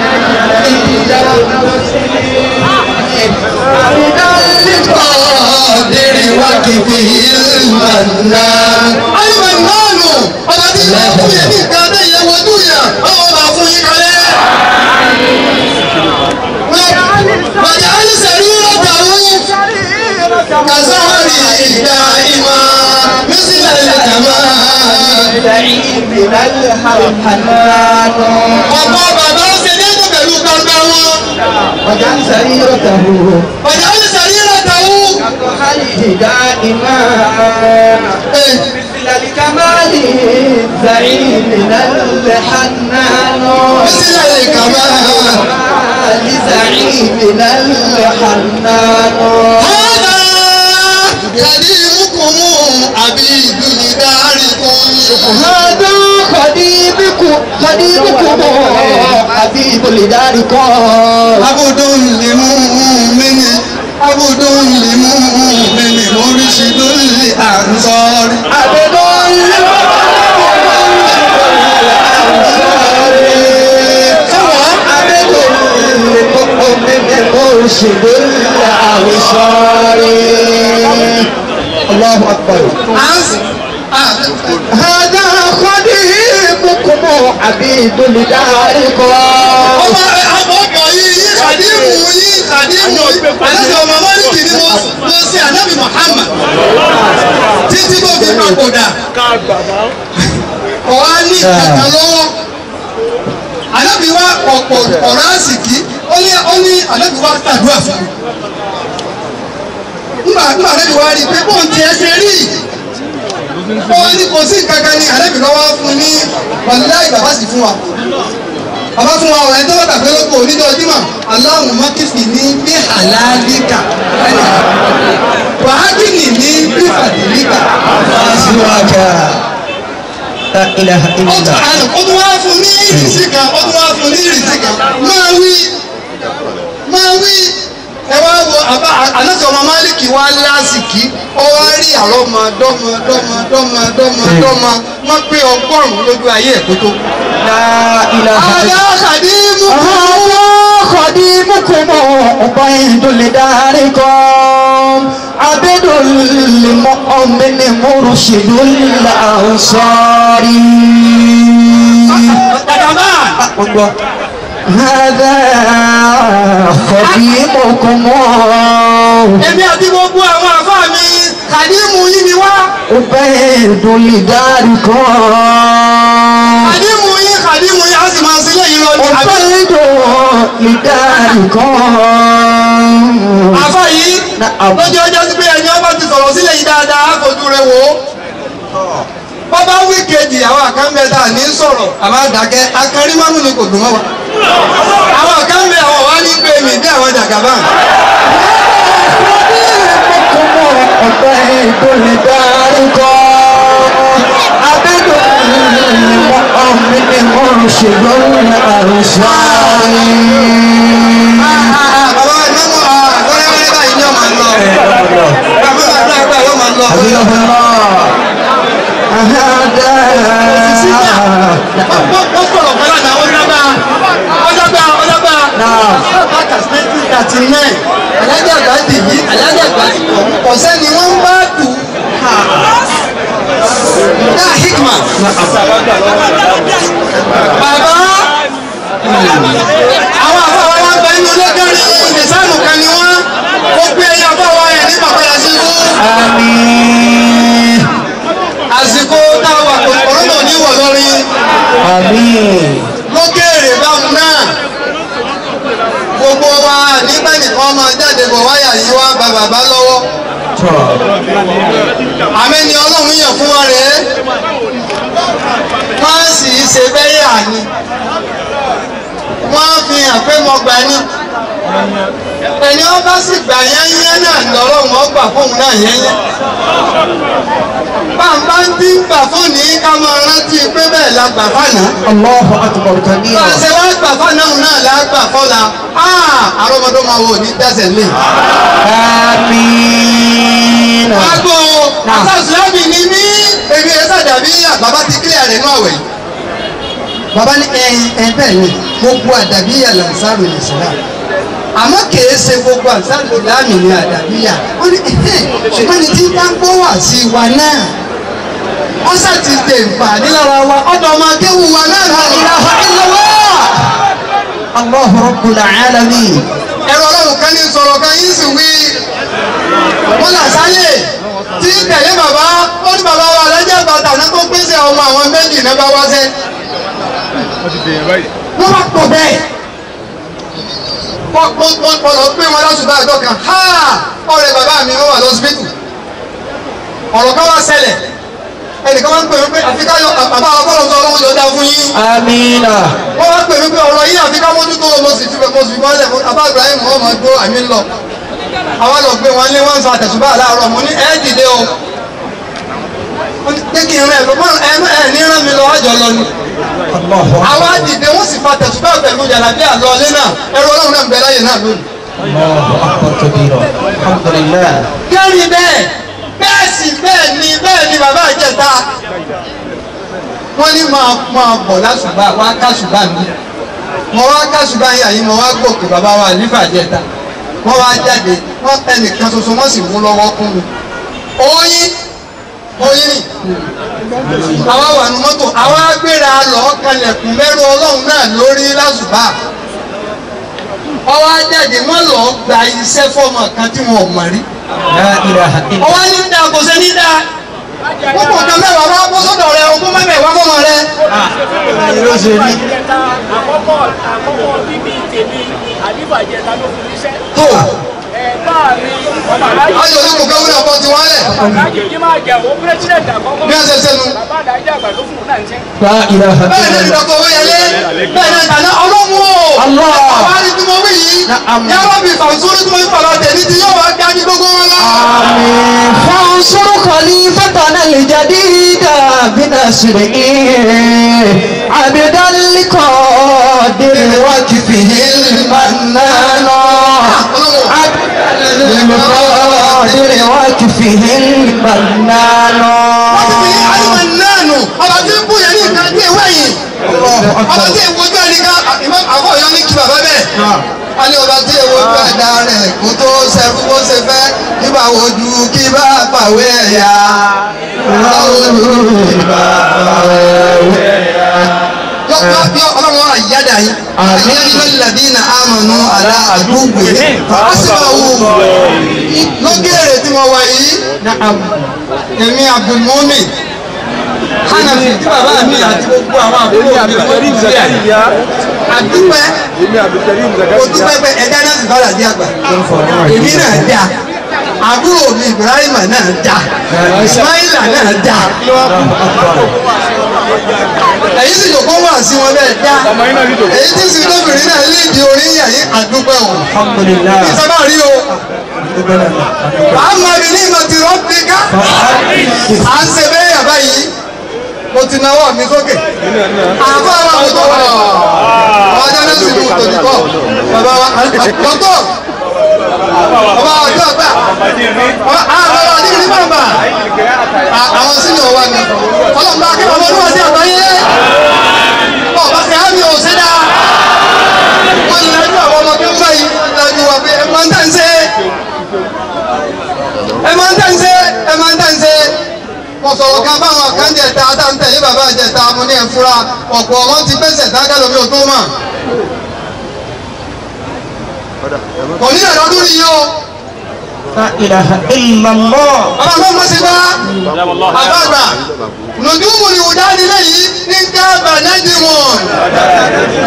القادر وكفه المنان
ayọ̀ ìmáàlù ọba tí ìlú fún yẹn ní nǹkan adé yẹn wojú yẹn ọwọ́ bá fún yín kalẹ̀. Bàjẹ́ alísẹ̀rí ọ̀tàwó kàzáwárì ìgbà ìmọ̀ mísílẹ̀ ìjàmá. Ọ̀pọ̀ bàbá ó ṣe déédéé pẹ̀lú gbangba wọn.
وجعل سريرته
Bàjẹ́ alísẹ̀rí ọ̀tàwó.
دائما مثل الكمال زعيمنا الحنان
Mísílẹ̀ ìjàmá.
لزعيمنا الحنان
هذا كريمكم عبيد لداركم.
هذا خديبكم خديبكم حبيب لداركم
عبد لمؤمن عبد لمؤمن مرشد لأنصار
عبد مرشد الأبصار الله أكبر هذا خديمكم حبيب لداركم
ọba àbọ̀bọ̀ yìí yí kàdímù yí kàdímù aláṣẹ ọmọ mọ́lìkì ni mo mo ṣe ànábì Muhammad títí tó fi papòdà ọ̀wá ní kàkà lọ́wọ́ ànábì wa ọ̀pọ̀ ọ̀rọ̀ àsìkí ó ní ó ní ànábì wa tàdúrà fún mi nígbà nígbà ànábì wa rí i pé bóun ti ẹ ṣe rí ó ní kò sí kankan ní ànábì lọ́wọ́ fún ní wàlúùláì bàbá sì fún wa bàbá fún wa ọ̀rẹ́ tó bá tàbí lóko onídọ̀ ojúmọ̀ aláwọ̀ mọ́kìsì ní bí àlàálíkà wàhágìnì ní bí fàdílíkà.
سواك لا إله
ó
إلا
tún
الله
àná ó tún wá fún ní ìrìsí kan ó tún wá fún ní ìrìsí kan máa wí máa wí ẹ wá wo àbá àlọ́sọ̀ ọmọ máàlìkì wá lásìkí ó wá rí àrọ́mọ dọ́mọ dọ́mọ dọ́mọ dọ́mọ dọ́mọ wọ́n pé ọgọ́rùn-ún lójú ayé ẹ̀ tó tó.
لا إله إلا
àlọ́ àkàdímù
هذا خديمكم عبيد لداركم عبد المؤمن مرشد الأنصار هذا خديمكم
èmi àti gbogbo àwọn àfáà mi kàdímù yìí ni wá.
عبيد لداركم
kàdímù yìí kàdímù yìí á sì máa sílẹ̀ yìí lọ ní àbí.
عبيد لداركم
àfáà yìí
Na'am.
lọ́jọ́ ọjọ́ sí pé ẹni ọba ti sọ̀rọ̀ sílẹ̀ yìí dáadáa á fojú rẹ̀ wò ó. bọ́bá wí kejì àwọn àkànbẹ́ta ní sọ̀rọ̀ àmọ́ àdàkẹ́ akẹ́rìmọ́nù ni kò dùn mọ́ wa. àwọn àkànbẹ́ àwọn wá ní pé mi bí àwọn jàgàbá. bàbá ìmọ̀mọ́ àgọ́rẹ́wẹ́rẹ́ báyìí ni ọmọ lọ. bàbá àdúrà àgbà yóò máa lọ. wọ́n sọ̀rọ̀ pẹ̀lú àtàwọn ọ̀dọ́gba ọ̀dọ́gba ọ̀dọ́gba. bàtà nineteen thirty nine alájà àgbà dì yí alájà àgbà sì kọ̀ ọ̀sẹ́ ni wọ́n ń bá tù. náà hikma. bàbá àwọn àfọwọ́ wa gba inú ilé kan ní ìdẹ̀sánù kan ni wọ́n ó gbé ẹyẹ àfọwọ́ ẹ̀ ní bàbá yà sí fún àsìkò táwa ọ̀rọ̀ náà ní wọ̀ lórí
Àmín.
lókèrè báwọn náà gbogbo wa nígbà nìkan máa jáde bọ̀ wáyà yìí wá ba bàbá lọ́wọ́
Tọ́.
àmẹ́ni ọlọ́run yàn fún wa rèé wọ́n sì ṣe bẹ́yà ni wọ́n fi hàn pé mo gbà ní ẹni wọ́n bá sì gbà yányán náà lọ́rọ̀ wọn gbà fóun náà yányán bàbá ń dín gbà fún ní ká máa rántí pé bẹ́ẹ̀ la gbà fánà
Allahu akbar kabira.
bá a ṣe wá gbà fánà náà la gbà fọ́la àrọ́mọdé máa wò ní tẹ̀sẹ̀ lé.
Àmín.
Agbo Asásùlámì ni mí. Èmi ẹ̀ sàdàbí bàbá ti kílẹ̀ rẹ̀ náà wẹ̀. Bàbá ní ẹ ẹ bẹ́ẹ̀ ni gbogbo àdàbíyà làǹsàrò lè ṣẹlá. Àmọ́ kìí ṣe gbogbo àǹsàrò ìsìlámì ni àdàbíyà. Ó ní ẹ̀hẹ́ ṣùgbọ́n ní tí bá ń gbọ́ wà sí wa náà. Wọ́n sà ti dè nfààní lára wa. Ọ̀dọ̀ ọmọ akéwù wa náà la ilaha illallah.
Allahu rabbul alamin.
Ẹ̀rọ ọlọ́run kan ní sọ̀rọ̀ kan yín sì wí. Wọ́n là sáyè tí tẹ̀lé bàbá ó ní bàbá wa lẹ́jẹ̀ bàtà náà tó pèsè ọmọ àwọn méjì náà bá wá sẹ́. Wọ́n wá pọ̀ bẹ́ẹ̀. Wọ́n wọ́n wọ́n wọ́n lọ pé wọn lọ́sùn báyìí dọ́kan. Ha! Ọ̀rẹ́ bàbá mi wọ́n wà lọ́sibítù. Ọ̀rọ̀ kan wá ṣẹlẹ̀. Ẹnìkan wá ń pè mí pé àfi ká yọ bàbá ọgọ́rùn-ún sọ ọlọ́run yóò dá fún yín.
Amina.
Wọ́n wá pè mí pé ọ̀rọ̀ yìí àfi ká mójútó mo sì fi mo sì fi wọ́n lẹ̀ fún Abá Ibrahim wọ́n máa gbó àmì lọ. Àwọn lọ gbé wọn lé wọ́n sọ àtẹ̀sùbá láàárọ̀ mo ní ẹ́ dìde o. Wọ́n ní pé kí n rẹ̀ lọ mọ́ ẹ ẹ ní rán mi lọ àjọ lọ ni.
Allahu akbar.
Àwa dìde wọ́n sì fa àtẹ̀sùbá pẹ̀lú jàlábí àlọ́ ilé náà. Ẹ̀rọ ọlọ́run náà ń bẹ láyé náà lónìí.
Allahu akbar kabira. Alhamdulillah.
kẹ́rin bẹ́ẹ̀ bẹ́ẹ̀ sì bẹ́ẹ̀ ni bẹ́ẹ̀ ni bàbá ìjẹta wọ́n ní máa máa bọ̀ lásùbà wá kásùbà mi mo wá kásùbà yìí àyè mo wá gòkè bàbá wa nífà jẹta wọ́n wá jáde wọ́n ẹnìkan ṣoṣo wọ́n sì mú lọ́wọ́ kún mi oyin oyin ni àwa wà ní mọ́tò àwa gbéra lọ kalẹ̀kùn mẹ́rù ọlọ́run náà lórí lásùbà ọwọ́ ajáde wọ́n lọ gba iṣẹ́ fọ́ọ̀mù kan tí wọn ò mọ̀ rí
La ilaha illa.
ọwọ́ ní dáa kò ṣe ní dáa púpọ̀ nǹkan mẹ́wàá wá bọ́ sọ́dọ̀ rẹ ogún mẹ́wàá fọ́mọ rẹ.
Ayé ló ṣe rí.
àkọ́kọ́ àkọ́kọ́ bíbí tèmi àdìbàjẹta ló fi níṣẹ́.
tó
ẹ̀gbọ́n mi ọmọ aláàjì
ayọ̀ ní kò fẹ́ wúlò ọkọ tiwọn lẹ̀
aláàjì yìí máa jẹ owó pírẹsidẹ̀ntì àkọ́kọ́.
bí wọ́n ṣe ṣe nu.
bàbá àdájọ́ àgbà ló fún un náà ń ṣe.
La ilaha
bẹ́ẹ̀ ni
illa.
ìdọ̀kọ̀ owó yẹlé bẹ́ẹ̀ ni ìdáná ọlọ́run o.
Allah.
àwọn àrí tí mo wí yìí
Na'am.
yàrá mi fàǹsórí tí mo ń fọlọ́ tẹ̀lé tí yóò wá gbájú gbogbo wọn lọ.
آمين فانصر خليفتنا الجديد بنصره عبدا لقادر وكفه المنان عبدا لقادر وكفه المنان
wọ́n ti fi àyùmọ̀ náà nù ọba tí ń bùyẹ̀ ní nǹkan tí ìwé yìí. ọba tí ìwojú ẹnìkan ìmọ̀ àbọ̀ yọ ní kí bàbá bẹ́ẹ̀. a ní ọba tí ìwojú ẹ̀dá rẹ̀ kó tó ṣẹ́fún bó ṣe fẹ́ nígbà wojú kí bá pàwé ẹ̀yà. yọ yọ ọlọ́run wa yáda yín.
Àmín.
ayé lẹ́dínà àmọ̀nù àlá àdúgbò yìí. fásitì lókèrè tí mo wà yìí
نعم
èmi abdulmumin hanafi tí bàbá mi àti gbogbo àwọn àbúrò mi tí wọ́n ti fi ẹ̀ àdúpẹ́ kò dúpẹ́ pé ẹja náà sì bá dàdí àgbà èmi náà dá àbúrò mi ibrahima náà dá ismaila náà dá èyí sì yòókó wà sí wọn bẹ́ẹ̀ dá èyí tí sì lóbìnrin náà léèdì orin yàyí àdúpẹ́ o
الحمد لله
ìsábà rí o àmọ́ mi ní ìmọ̀ tí wọ́n fi ká à ń ṣe bẹ́ẹ̀ yàrá yìí mo ti náwó mi sókè àbá wa mo tọ́ wọ́n àwọn ajá náà sì mú tòjú kọ́ bàbá wa dọ́tọ̀ bàbá wa ọjọ́ àgbà bàbá wa ní ìlú bàbá àwọn sínú wa ni ọlọ́mọba akẹ́kọ̀ọ́ ọmọ olúwa sí àgbáyé ọba ṣe àmì òṣèdá wọ́n ní lájú àwọn ọmọ kéwú báyìí lájú wa pé ẹ máa ń tẹ̀ ń ṣe ẹ máa ń tẹ̀ ń ṣe ẹ máa ń tẹ̀ ń ṣe mo sọ̀rọ̀ kan báwọn kan jẹ ta tá ń tẹ̀lé bàbá jẹ ta mo ní ẹ̀ fura ọ̀pọ̀ wọn ti gbèsè dákẹ́ lómi ò tó mọ̀ kò ní ẹ̀rọ ọdún yìí o
لا إله إلا الله
bàbá mi mo ti bá àbágbà nùdúmù ni wùdá nílé yìí ní káàbà nájì mu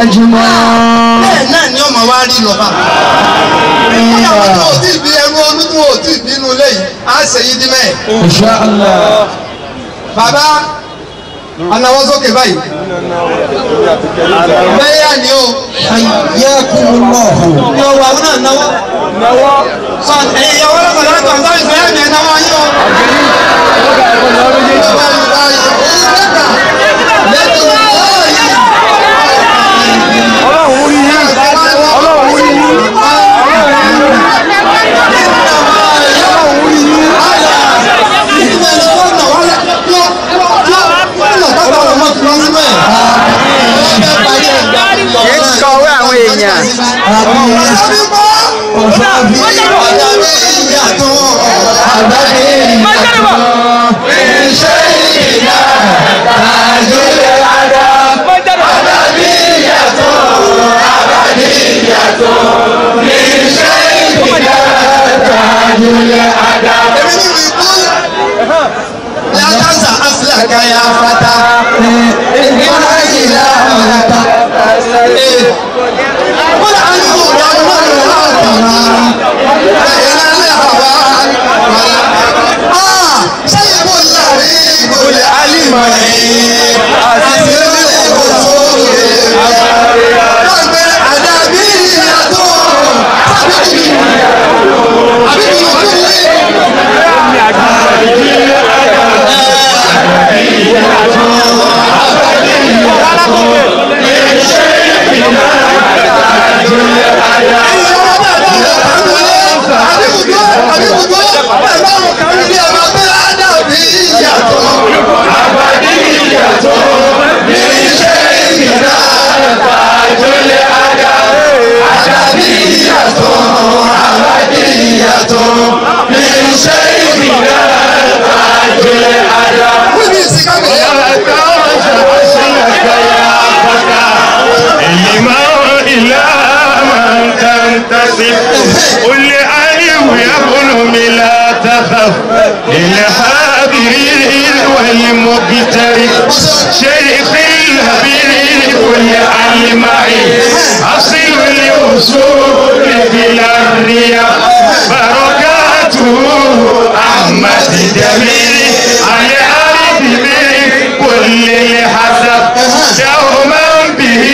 نجما
bẹ́ẹ̀ náà ni ọmọ wa rí lọ́ba. ìyàwó tó o ti bí ẹrú olú tó o ti bínú lẹ́yìn á ṣe yí dí mẹ́ẹ̀.
إن شاء الله
bàbá anáwó sókè báyìí. bẹ́ẹ̀ ni o.
حياكم الله
yọ wà wọn náà náwó. náwó. sọ ẹ̀yin ìyàwó lọ́kàn lọ́kàn tó ń sọ ìfẹ́ ẹ̀mí ẹ̀ náwó yín o.
ọlọ́run rí yín ọlọ́run rí yín
kì í kọ̀wé àwọn èèyàn. لا تنسى أصلك يا فتى قل عنه يوم بين الهوى آه سيب اللبيب العليم عزيز الوصول قلب الأدبية حبيبي حبيبي
الإمام إلى من تنتسب قل لأليه يقول لا تخف للحابرين والمقترب شيخ الهبيل كل المعي أصل الأصول بلا الرياء بركاته أحمد جميل على عارف من كل الحسب دوما به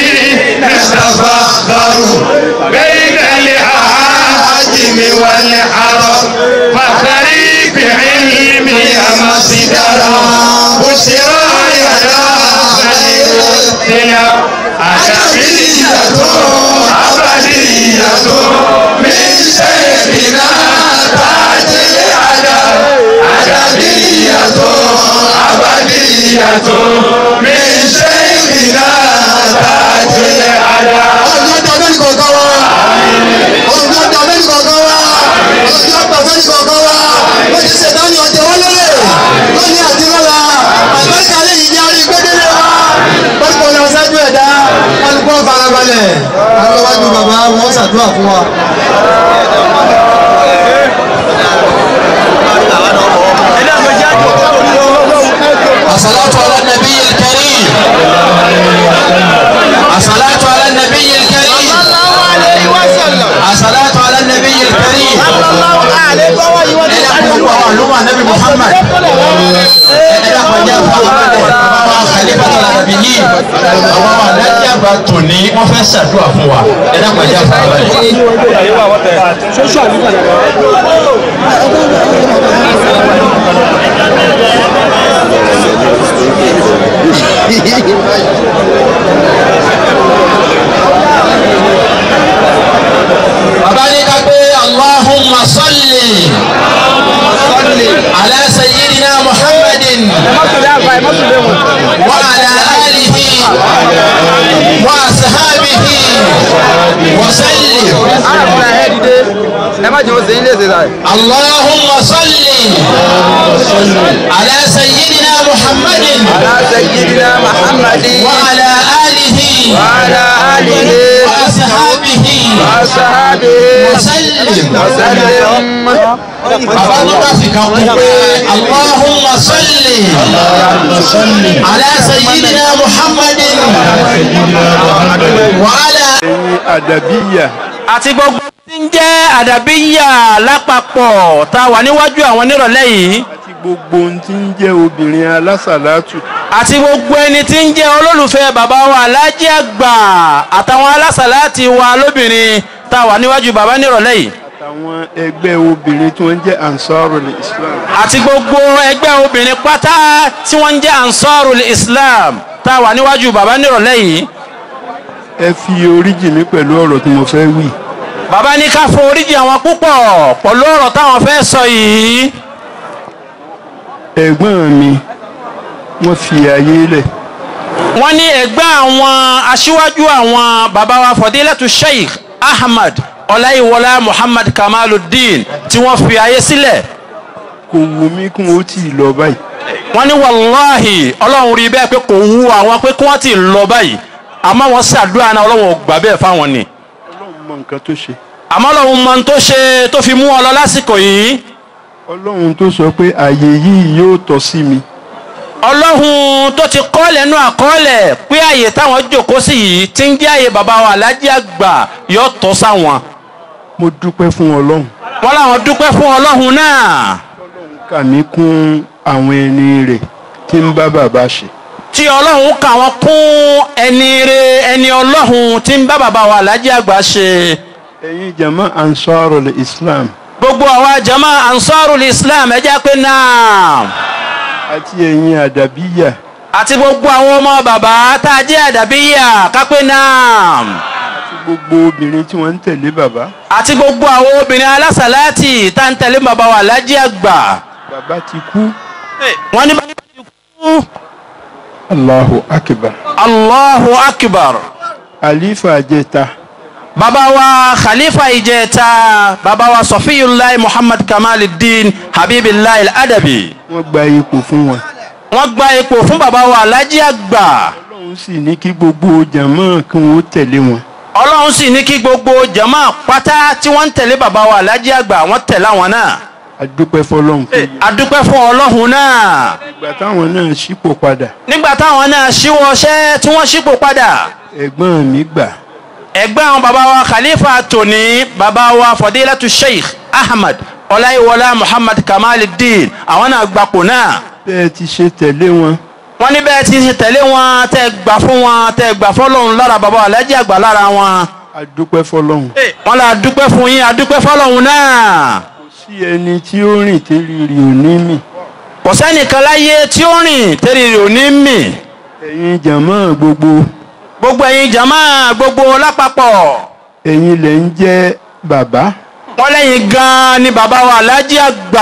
نتفخر بين العاجم والعرب فخري بعلمي مصدرا بشرى يا خير الثياب أدبية أبدية من شيخنا تاج الأدب أدبية أبدية من شيخنا تاج الأدب
ọjọ́ tàbí kọ̀ọ̀kan wa ọjọ́ tàbí kọ̀ọ̀kan wa ọjọ́ tàbí kọ̀ọ̀kan wa ó ti ṣètò ní ọjọ́ wọn lóye lónìí àti lọ́la àgbẹ̀ká lè yíyá orí gbẹ́dẹ́lẹ́ wa pọ́sítọ̀ ní ọ̀sájú ẹ̀dá kálukú farabalẹ̀ àwọn wájú bàbá wọn ṣàdúrà fún wa.
الصلاة على النبي الكريم الصلاة على النبي الكريم الصلاة على النبي الكريم معلومة النبي محمد خليفة النبيين àwọn alájà bá tò ní wọ́n fẹ́ ṣàdúrà fún wa ẹ dákun ẹjá fún wa báyìí. bàbá ní ká pé allahumma salli ala sayyidina muhammadin wa ala alihi wa ashabihi wa sallim
ẹ má jẹ́ wọ́n sẹ́yìn léṣe sáà.
اللهم صل على سيدنا محمد
ala sayyidina muhammadin
وعلى آله
ala alihi
وأصحابه
wa sahabihi
وسلم
wa sallim.
bàbá tó bá fi kan kún pé اللهم صل على سيدنا محمد وعلى
ẹ̀yin àdàbíyà
àti gbogbo tí ń jẹ́ àdàbíyà lápapọ̀ tá a wà níwájú àwọn nírọ̀lẹ́ yìí
àti gbogbo ohun tí ń jẹ́ obìnrin alásàlátù
àti gbogbo ẹni tí ń jẹ́ olólùfẹ́ bàbá wa alájí àgbà àtàwọn alásàláàtì wa lóbìnrin tá a wà níwájú bàbá nírọ̀lẹ́ yìí
àtàwọn ẹgbẹ́ obìnrin tí wọ́n jẹ́ ansarul islam
àti gbogbo ẹgbẹ́ obìnrin pátá tí wọ́n ń jẹ́ ansarul islam tá a wà níwájú bàbá nírọ̀lẹ́ yìí
ẹ fi oríjì mi pẹ̀lú ọ̀rọ̀ tí mo fẹ́ wí
bàbá ní ká foríjì àwọn púpọ̀ pẹ̀lú ọ̀rọ̀ táwọn fẹ́ sọ yìí
ẹ̀gbọ́n mi wọ́n fi ayé lẹ̀
wọ́n ní ẹgbẹ́ àwọn aṣíwájú àwọn bàbá wa fọdílẹ́tù sheikh ahmad ọláyíwọlá muhammad kamaluddin tí wọ́n fi ayé sílẹ̀
kò wù mí kí wọ́n tì í lọ báyìí
wọ́n ní wàláhì ọlọ́run rí bẹ́ẹ̀ pé kò wú àwọn pé kí wọ́n ti lọ báyìí àmọ́ wọ́n ṣàdúrà náà ọlọ́run ò gbà bẹ́ẹ̀ fáwọn ni
ọlọ́run mọ nǹkan tó ṣe
àmọ́ ọlọ́run mọ ohun tó ṣe tó fi mú ọ lọ lásìkò yìí
ọlọ́run tó sọ pé àyè yìí yóò tọ́ sí mi
ọlọ́run tó ti kọ́ lẹ́nu àkọọ́lẹ̀ pé àyè táwọn jókòó sí yìí ti ń jẹ́ àyè bàbá wa alájí àgbà yóò tọ́ sáwọn
mo dúpẹ́ fún ọlọ́run
wọ́n láwọn dúpẹ́ fún ọlọ́run náà
kà mí kún àwọn ẹni rẹ̀ tí ń bá bàbá ṣe
tí ọlọ́run kà wọ́n kún ẹni re ẹni ọlọ́run tí ń bá bàbá wa alájí àgbà ṣe
ẹ̀yin jama ansarul islam
gbogbo àwa jama ansarul islam ẹ jẹ́ pé náà
àti ẹ̀yin àdàbíyà
àti gbogbo àwọn ọmọ bàbá tá a jẹ́ àdàbíyà kápẹ́ náà
àti gbogbo obìnrin tí wọ́n ń tẹ̀lé bàbá
àti gbogbo àwọn obìnrin alásàlátì tá ń tẹ̀lé bàbá wa alájí àgbà
bàbá ti kú
wọ́n ní bàbá ti kú
allahu akbar
allahu akbar
àlífà jẹta
bàbá wa khalifa ìjẹta bàbá wa sọfíyùláì muhammad kamaluddin habibillahi al-adabi
wọ́n gba ipò fún wọn
wọ́n gba ipò fún bàbá wa alájí àgbà
ọlọ́run sì ní kí gbogbo jama kí wọ́n tẹ̀lé wọn
ọlọ́run sì ní kí gbogbo jama pátá tí wọ́n ń tẹ̀lé bàbá wa alájí àgbà wọ́n tẹ̀lé àwọn náà
adúpẹ́ fọlọ́run fún yín
adúpẹ́ fún ọlọ́run náà
ìgbà táwọn náà ṣípò padà
nígbà táwọn náà ṣíwọ́ ọṣẹ́ tí wọ́n ṣípò padà
ẹ̀gbọ́n mi gbà
ẹgbẹ́ àwọn bàbá wa khalifa tòní bàbá wa fọdílẹ́tù sheikh ahmad ọláyíwọlá muhammad kamaluddin àwọn náà gbapò náà
bẹ́ẹ̀ ti ṣe tẹ̀lé wọn
wọ́n ní bẹ́ẹ̀ ti ṣe tẹ̀lé wọn tẹ́ gbà fún wọn tẹ́ gbà fọlọ́run lára bàbá alájí àgbà lára wọn.
adúpẹ́ fọlọ́run
wọ́n là dúpẹ́ fún yín adúpẹ́ fọlọ́run náà.
kò sí ẹni tí ó rìn tẹ́lẹ̀ rí òní mì
kò sẹ́nìkan láyé tí ó rìn tẹ́lẹ̀ rẹ̀ ò ní mì.
ẹ̀yin jama gbogbo
gbogbo ẹ̀yin jama gbogbo lápapọ̀
ẹ̀yin lẹ̀ ń jẹ́ bàbá
wọ́n lẹ́yìn gan-an ni bàbá wa alájí àgbà.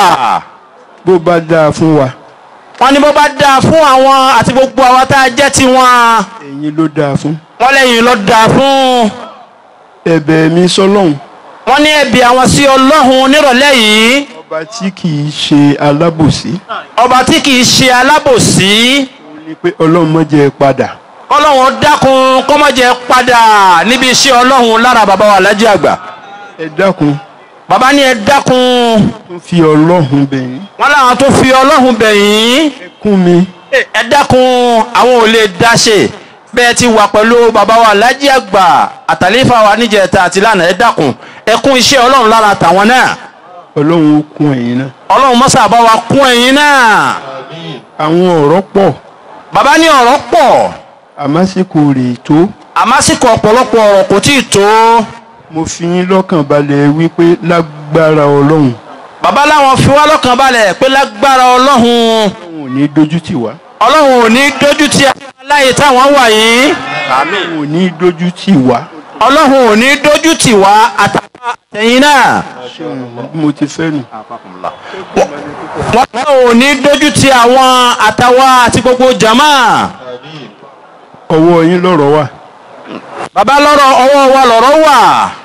bó bá dáa fún wa
wọ́n ní bó bá dáa fún àwọn àti gbogbo àwọn tá a jẹ́ tiwọn
ẹ̀yin ló dáa fún
wọ́n lẹ́yìn ló dáa fún.
ẹ̀bẹ̀ mi sọ́lọ́hun
wọ́n ní ẹ̀bì àwọn sí ọlọ́run nírọ̀lẹ́ yìí
ọba tí kì í ṣe alábòsí
ọba tí kì í ṣe alábòsí
ó ní pé ọlọ́run má jẹ́ padà
kọ́lọ́run dákun kọ́mọ́jẹ padà níbi iṣẹ́ ọlọ́run lára bàbá wa alájí àgbà
ẹ dákun
bàbá ní ẹ dákun
tún fi ọlọ́run bẹ̀yìn
wọ́n láwọn tó fi ọlọ́run bẹ̀yìn
ẹ kún mi
ẹ dákun àwọn ò lè dáṣe bẹ́ẹ̀ ti wà pẹ̀lú bàbá wa alájí àgbà àtàlífà wa níjẹta àti lánàá ẹ dákun ẹ kún iṣẹ́ ọlọ́run lára tàwọn náà
ọlọ́run ó kún ẹ̀yin náà
ọlọ́run mọ́sà bá wa kún ẹ̀yin náà
àwọn ọ̀rọ̀ pọ̀
bàbá ní ọ̀rọ̀ pọ̀
àmásìkò rè tó
àmásìkò ọ̀pọ̀lọpọ̀ ọ̀rọ̀ kò tí ì tó
mo fi yín lọ́kàn balẹ̀ wípé lágbára ọlọ́run
bàbá láwọn fi wá lọ́kàn balẹ̀ pé lágbára ọlọ́run
ọlọ́run ò ní dójú tì wá
ọlọ́run ò ní dójú ti aláyè táwọn wà yìí
ọlọ́run ò ní dójú tì wá
ọlọ́run ò ní dójú tì wá àtàwọn àtẹ̀yìn náà
bí mo ti fẹ́ nù
wọn ò ní dójú ti àwọn àtàwọn àti gbogbo jama
ọwọ́ yín lọ́rọ̀ wà
bàbá lọ́rọ̀ ọwọ́ wa lọ́rọ̀ wà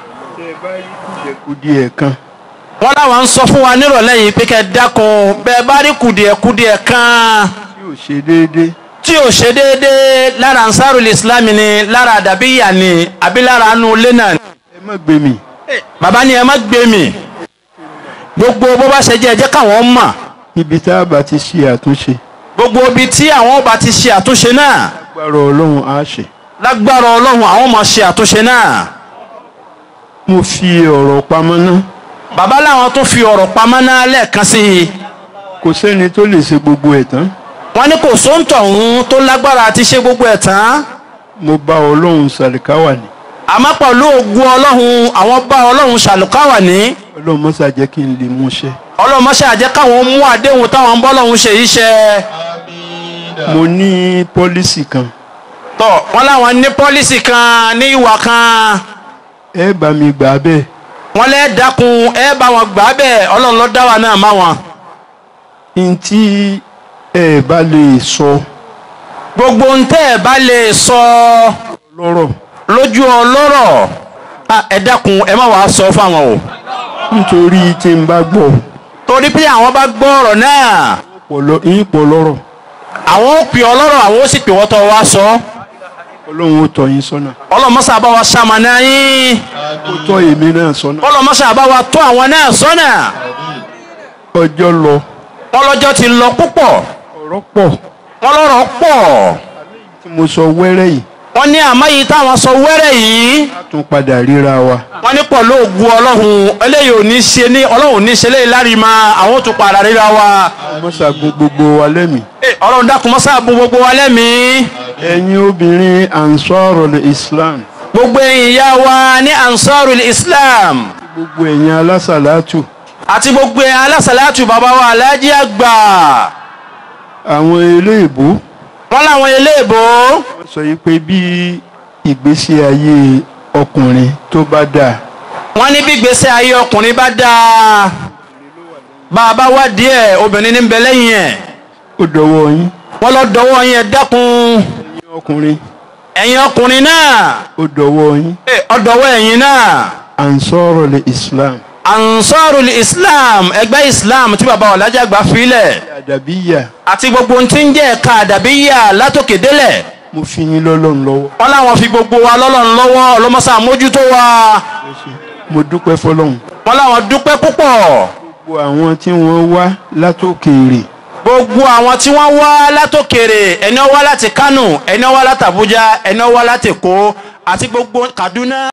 kùdìẹ̀ kan
wọ́n láwọn ń sọ fún wa nírọ̀lẹ́ yìí pé kẹ́ dákun bẹ́ẹ̀ bá rí kùdìẹ̀kùdìẹ̀ kan
tí ò ṣe déédéé
tí ò ṣe déédéé lára ansarul islam ni lára àdàbíyà ni àbí lára anú ilé náà ni.
ẹ má gbé mi
bàbá ni ẹ má gbé mi gbogbo bó bá ṣe jẹ́ ẹ jẹ́ káwọn mọ̀
ibi tá a bá ti ṣe àtúnṣe
gbogbo ibi tí àwọn ọba ti ṣe àtúnṣe náà
agbára ọlọ́run á ṣe
lágbára ọlọ́run àwọn máa ṣe àtúnṣe náà
mo fi ọ̀rọ̀ pamọ́ ná
bàbá làwọn tún fi ọ̀rọ̀ pamọ́ náà lẹ́ẹ̀kan sí i
kò sẹ́ni tó lè ṣe gbogbo ẹ̀ tán
wọ́n ní kò sóńtọ̀ ọ̀hún tó lágbára àti ṣe gbogbo ẹ̀ tán
mo bá ọlọ́run sàlìkáwà ní
àmọ́ pẹ̀lú ògùn ọlọ́run àwọn bá ọlọ́run ṣàlùkáwà ní
ọlọ́run mọ́sá jẹ́ kí n lè múṣẹ́
ọlọ́run mọ́ṣẹ́ àjẹ́ káwọn mú àdéhùn táwọn ń bọ́ lọ́hún ṣe yìí ṣe
mo ní pọ́lísì kan
tọ́ wọ́n láwọn ní pọ́lísì kan ní ìwà kan
ẹ bá mi gbà bẹ́ẹ̀
wọ́n lẹ́ dákun ẹ bá wọn gbà á bẹ́ẹ̀ ọlọ́run ló dá wa náà má wọn.
n tí ẹ bá lè sọ
gbogbo ń tẹ́ ẹ bá lè sọ
lọ́rọ̀
lójú ọlọ́rọ̀ ah, ẹ dákun ẹ má wàá sọ fáwọn o
nítorí tí n bá gbọ́
torí pé àwọn bá gbọ́ ọ̀rọ̀ náà
pọ̀lọ́ yín pọ̀ lọ́rọ̀
àwọn ó pè ọlọ́rọ̀ àwọn ó sì pè wọ́n tọ́ wá sọ
ọlọ́run ó tọ́ yín sọ́nà
ọlọ́mọṣà bá wa ṣamọ̀nà yín
ó tọ́ èmi náà sọ́nà
ọlọ́mọṣà bá wa tọ́ àwọn náà sọ́nà
ọjọ́ lọ
wọ́n lọ́jọ́ ti lọ púpọ̀
ọ̀rọ̀ pọ̀
wọ́n lọ́rọ̀ pọ̀
tí mo sọ wẹ́rẹ́ yìí
wọ́n ní àmọ́ yìí táwọn sọ wẹ́rẹ́ yìí
a tún padà ríra wa
wọ́n ní pọ̀ lóògùn ọlọ́run eléyìí ò ní ṣe ní ọlọ́run ò ní ṣe léyìí lárí ma àwọn ò tún padà ríra wa
mọ́sàgùn gbogbo wa lẹ́mìí
Eh, ọlọ́run dákun mọ́sá bu gbogbo wa lẹ́mìí
ẹ̀yin obìnrin ansarul islam
gbogbo ẹ̀yin ìyá wa ní ansarul islam
gbogbo ẹ̀yin alásàlátù
àti gbogbo ẹ̀yin alásàlátù bàbá wa alájí àgbà
àwọn eléèbó
wọ́n láwọn eléèbó
wọ́n sọ yìí pé bí ìgbésí ayé ọkùnrin tó bá dáa
wọ́n ní bí gbèsè ayé ọkùnrin bá dáa bá a bá wá díẹ̀ obìnrin ní ń bẹ lẹ́yìn ẹ̀
ó dọwọ́ yín
wọ́n lọ dọwọ́ yín ẹ dákun
ẹ̀yin ọkùnrin
ẹ̀yin ọkùnrin náà
ó dọwọ́ yín
Eh, ọdọwọ́ ẹ̀yin náà
ansarul islam
ansarul islam ẹgbẹ́ islam tí bàbá ọ̀làjà àgbà filẹ̀
àdàbíyà
àti gbogbo ohun tí ń jẹ́ ẹ̀ka àdàbíyà látòkè délẹ̀
mo fi yín lọ́lọ́run lọ́wọ́
wọ́n láwọn fi gbogbo wa lọ́lọ́run lọ́wọ́ ọlọ́mọsá mójútó wa
mo dúpẹ́ fọlọ́run
wọ́n láwọn dúpẹ́ púpọ̀
gbogbo àwọn tí wọ́n wá látòkèèrè
gbogbo àwọn tí wọ́n wá látòkèrè ẹni ó wá láti kánò ẹni ó wá láti àbújá ẹni ó wá láti èkó àti gbogbo kaduna.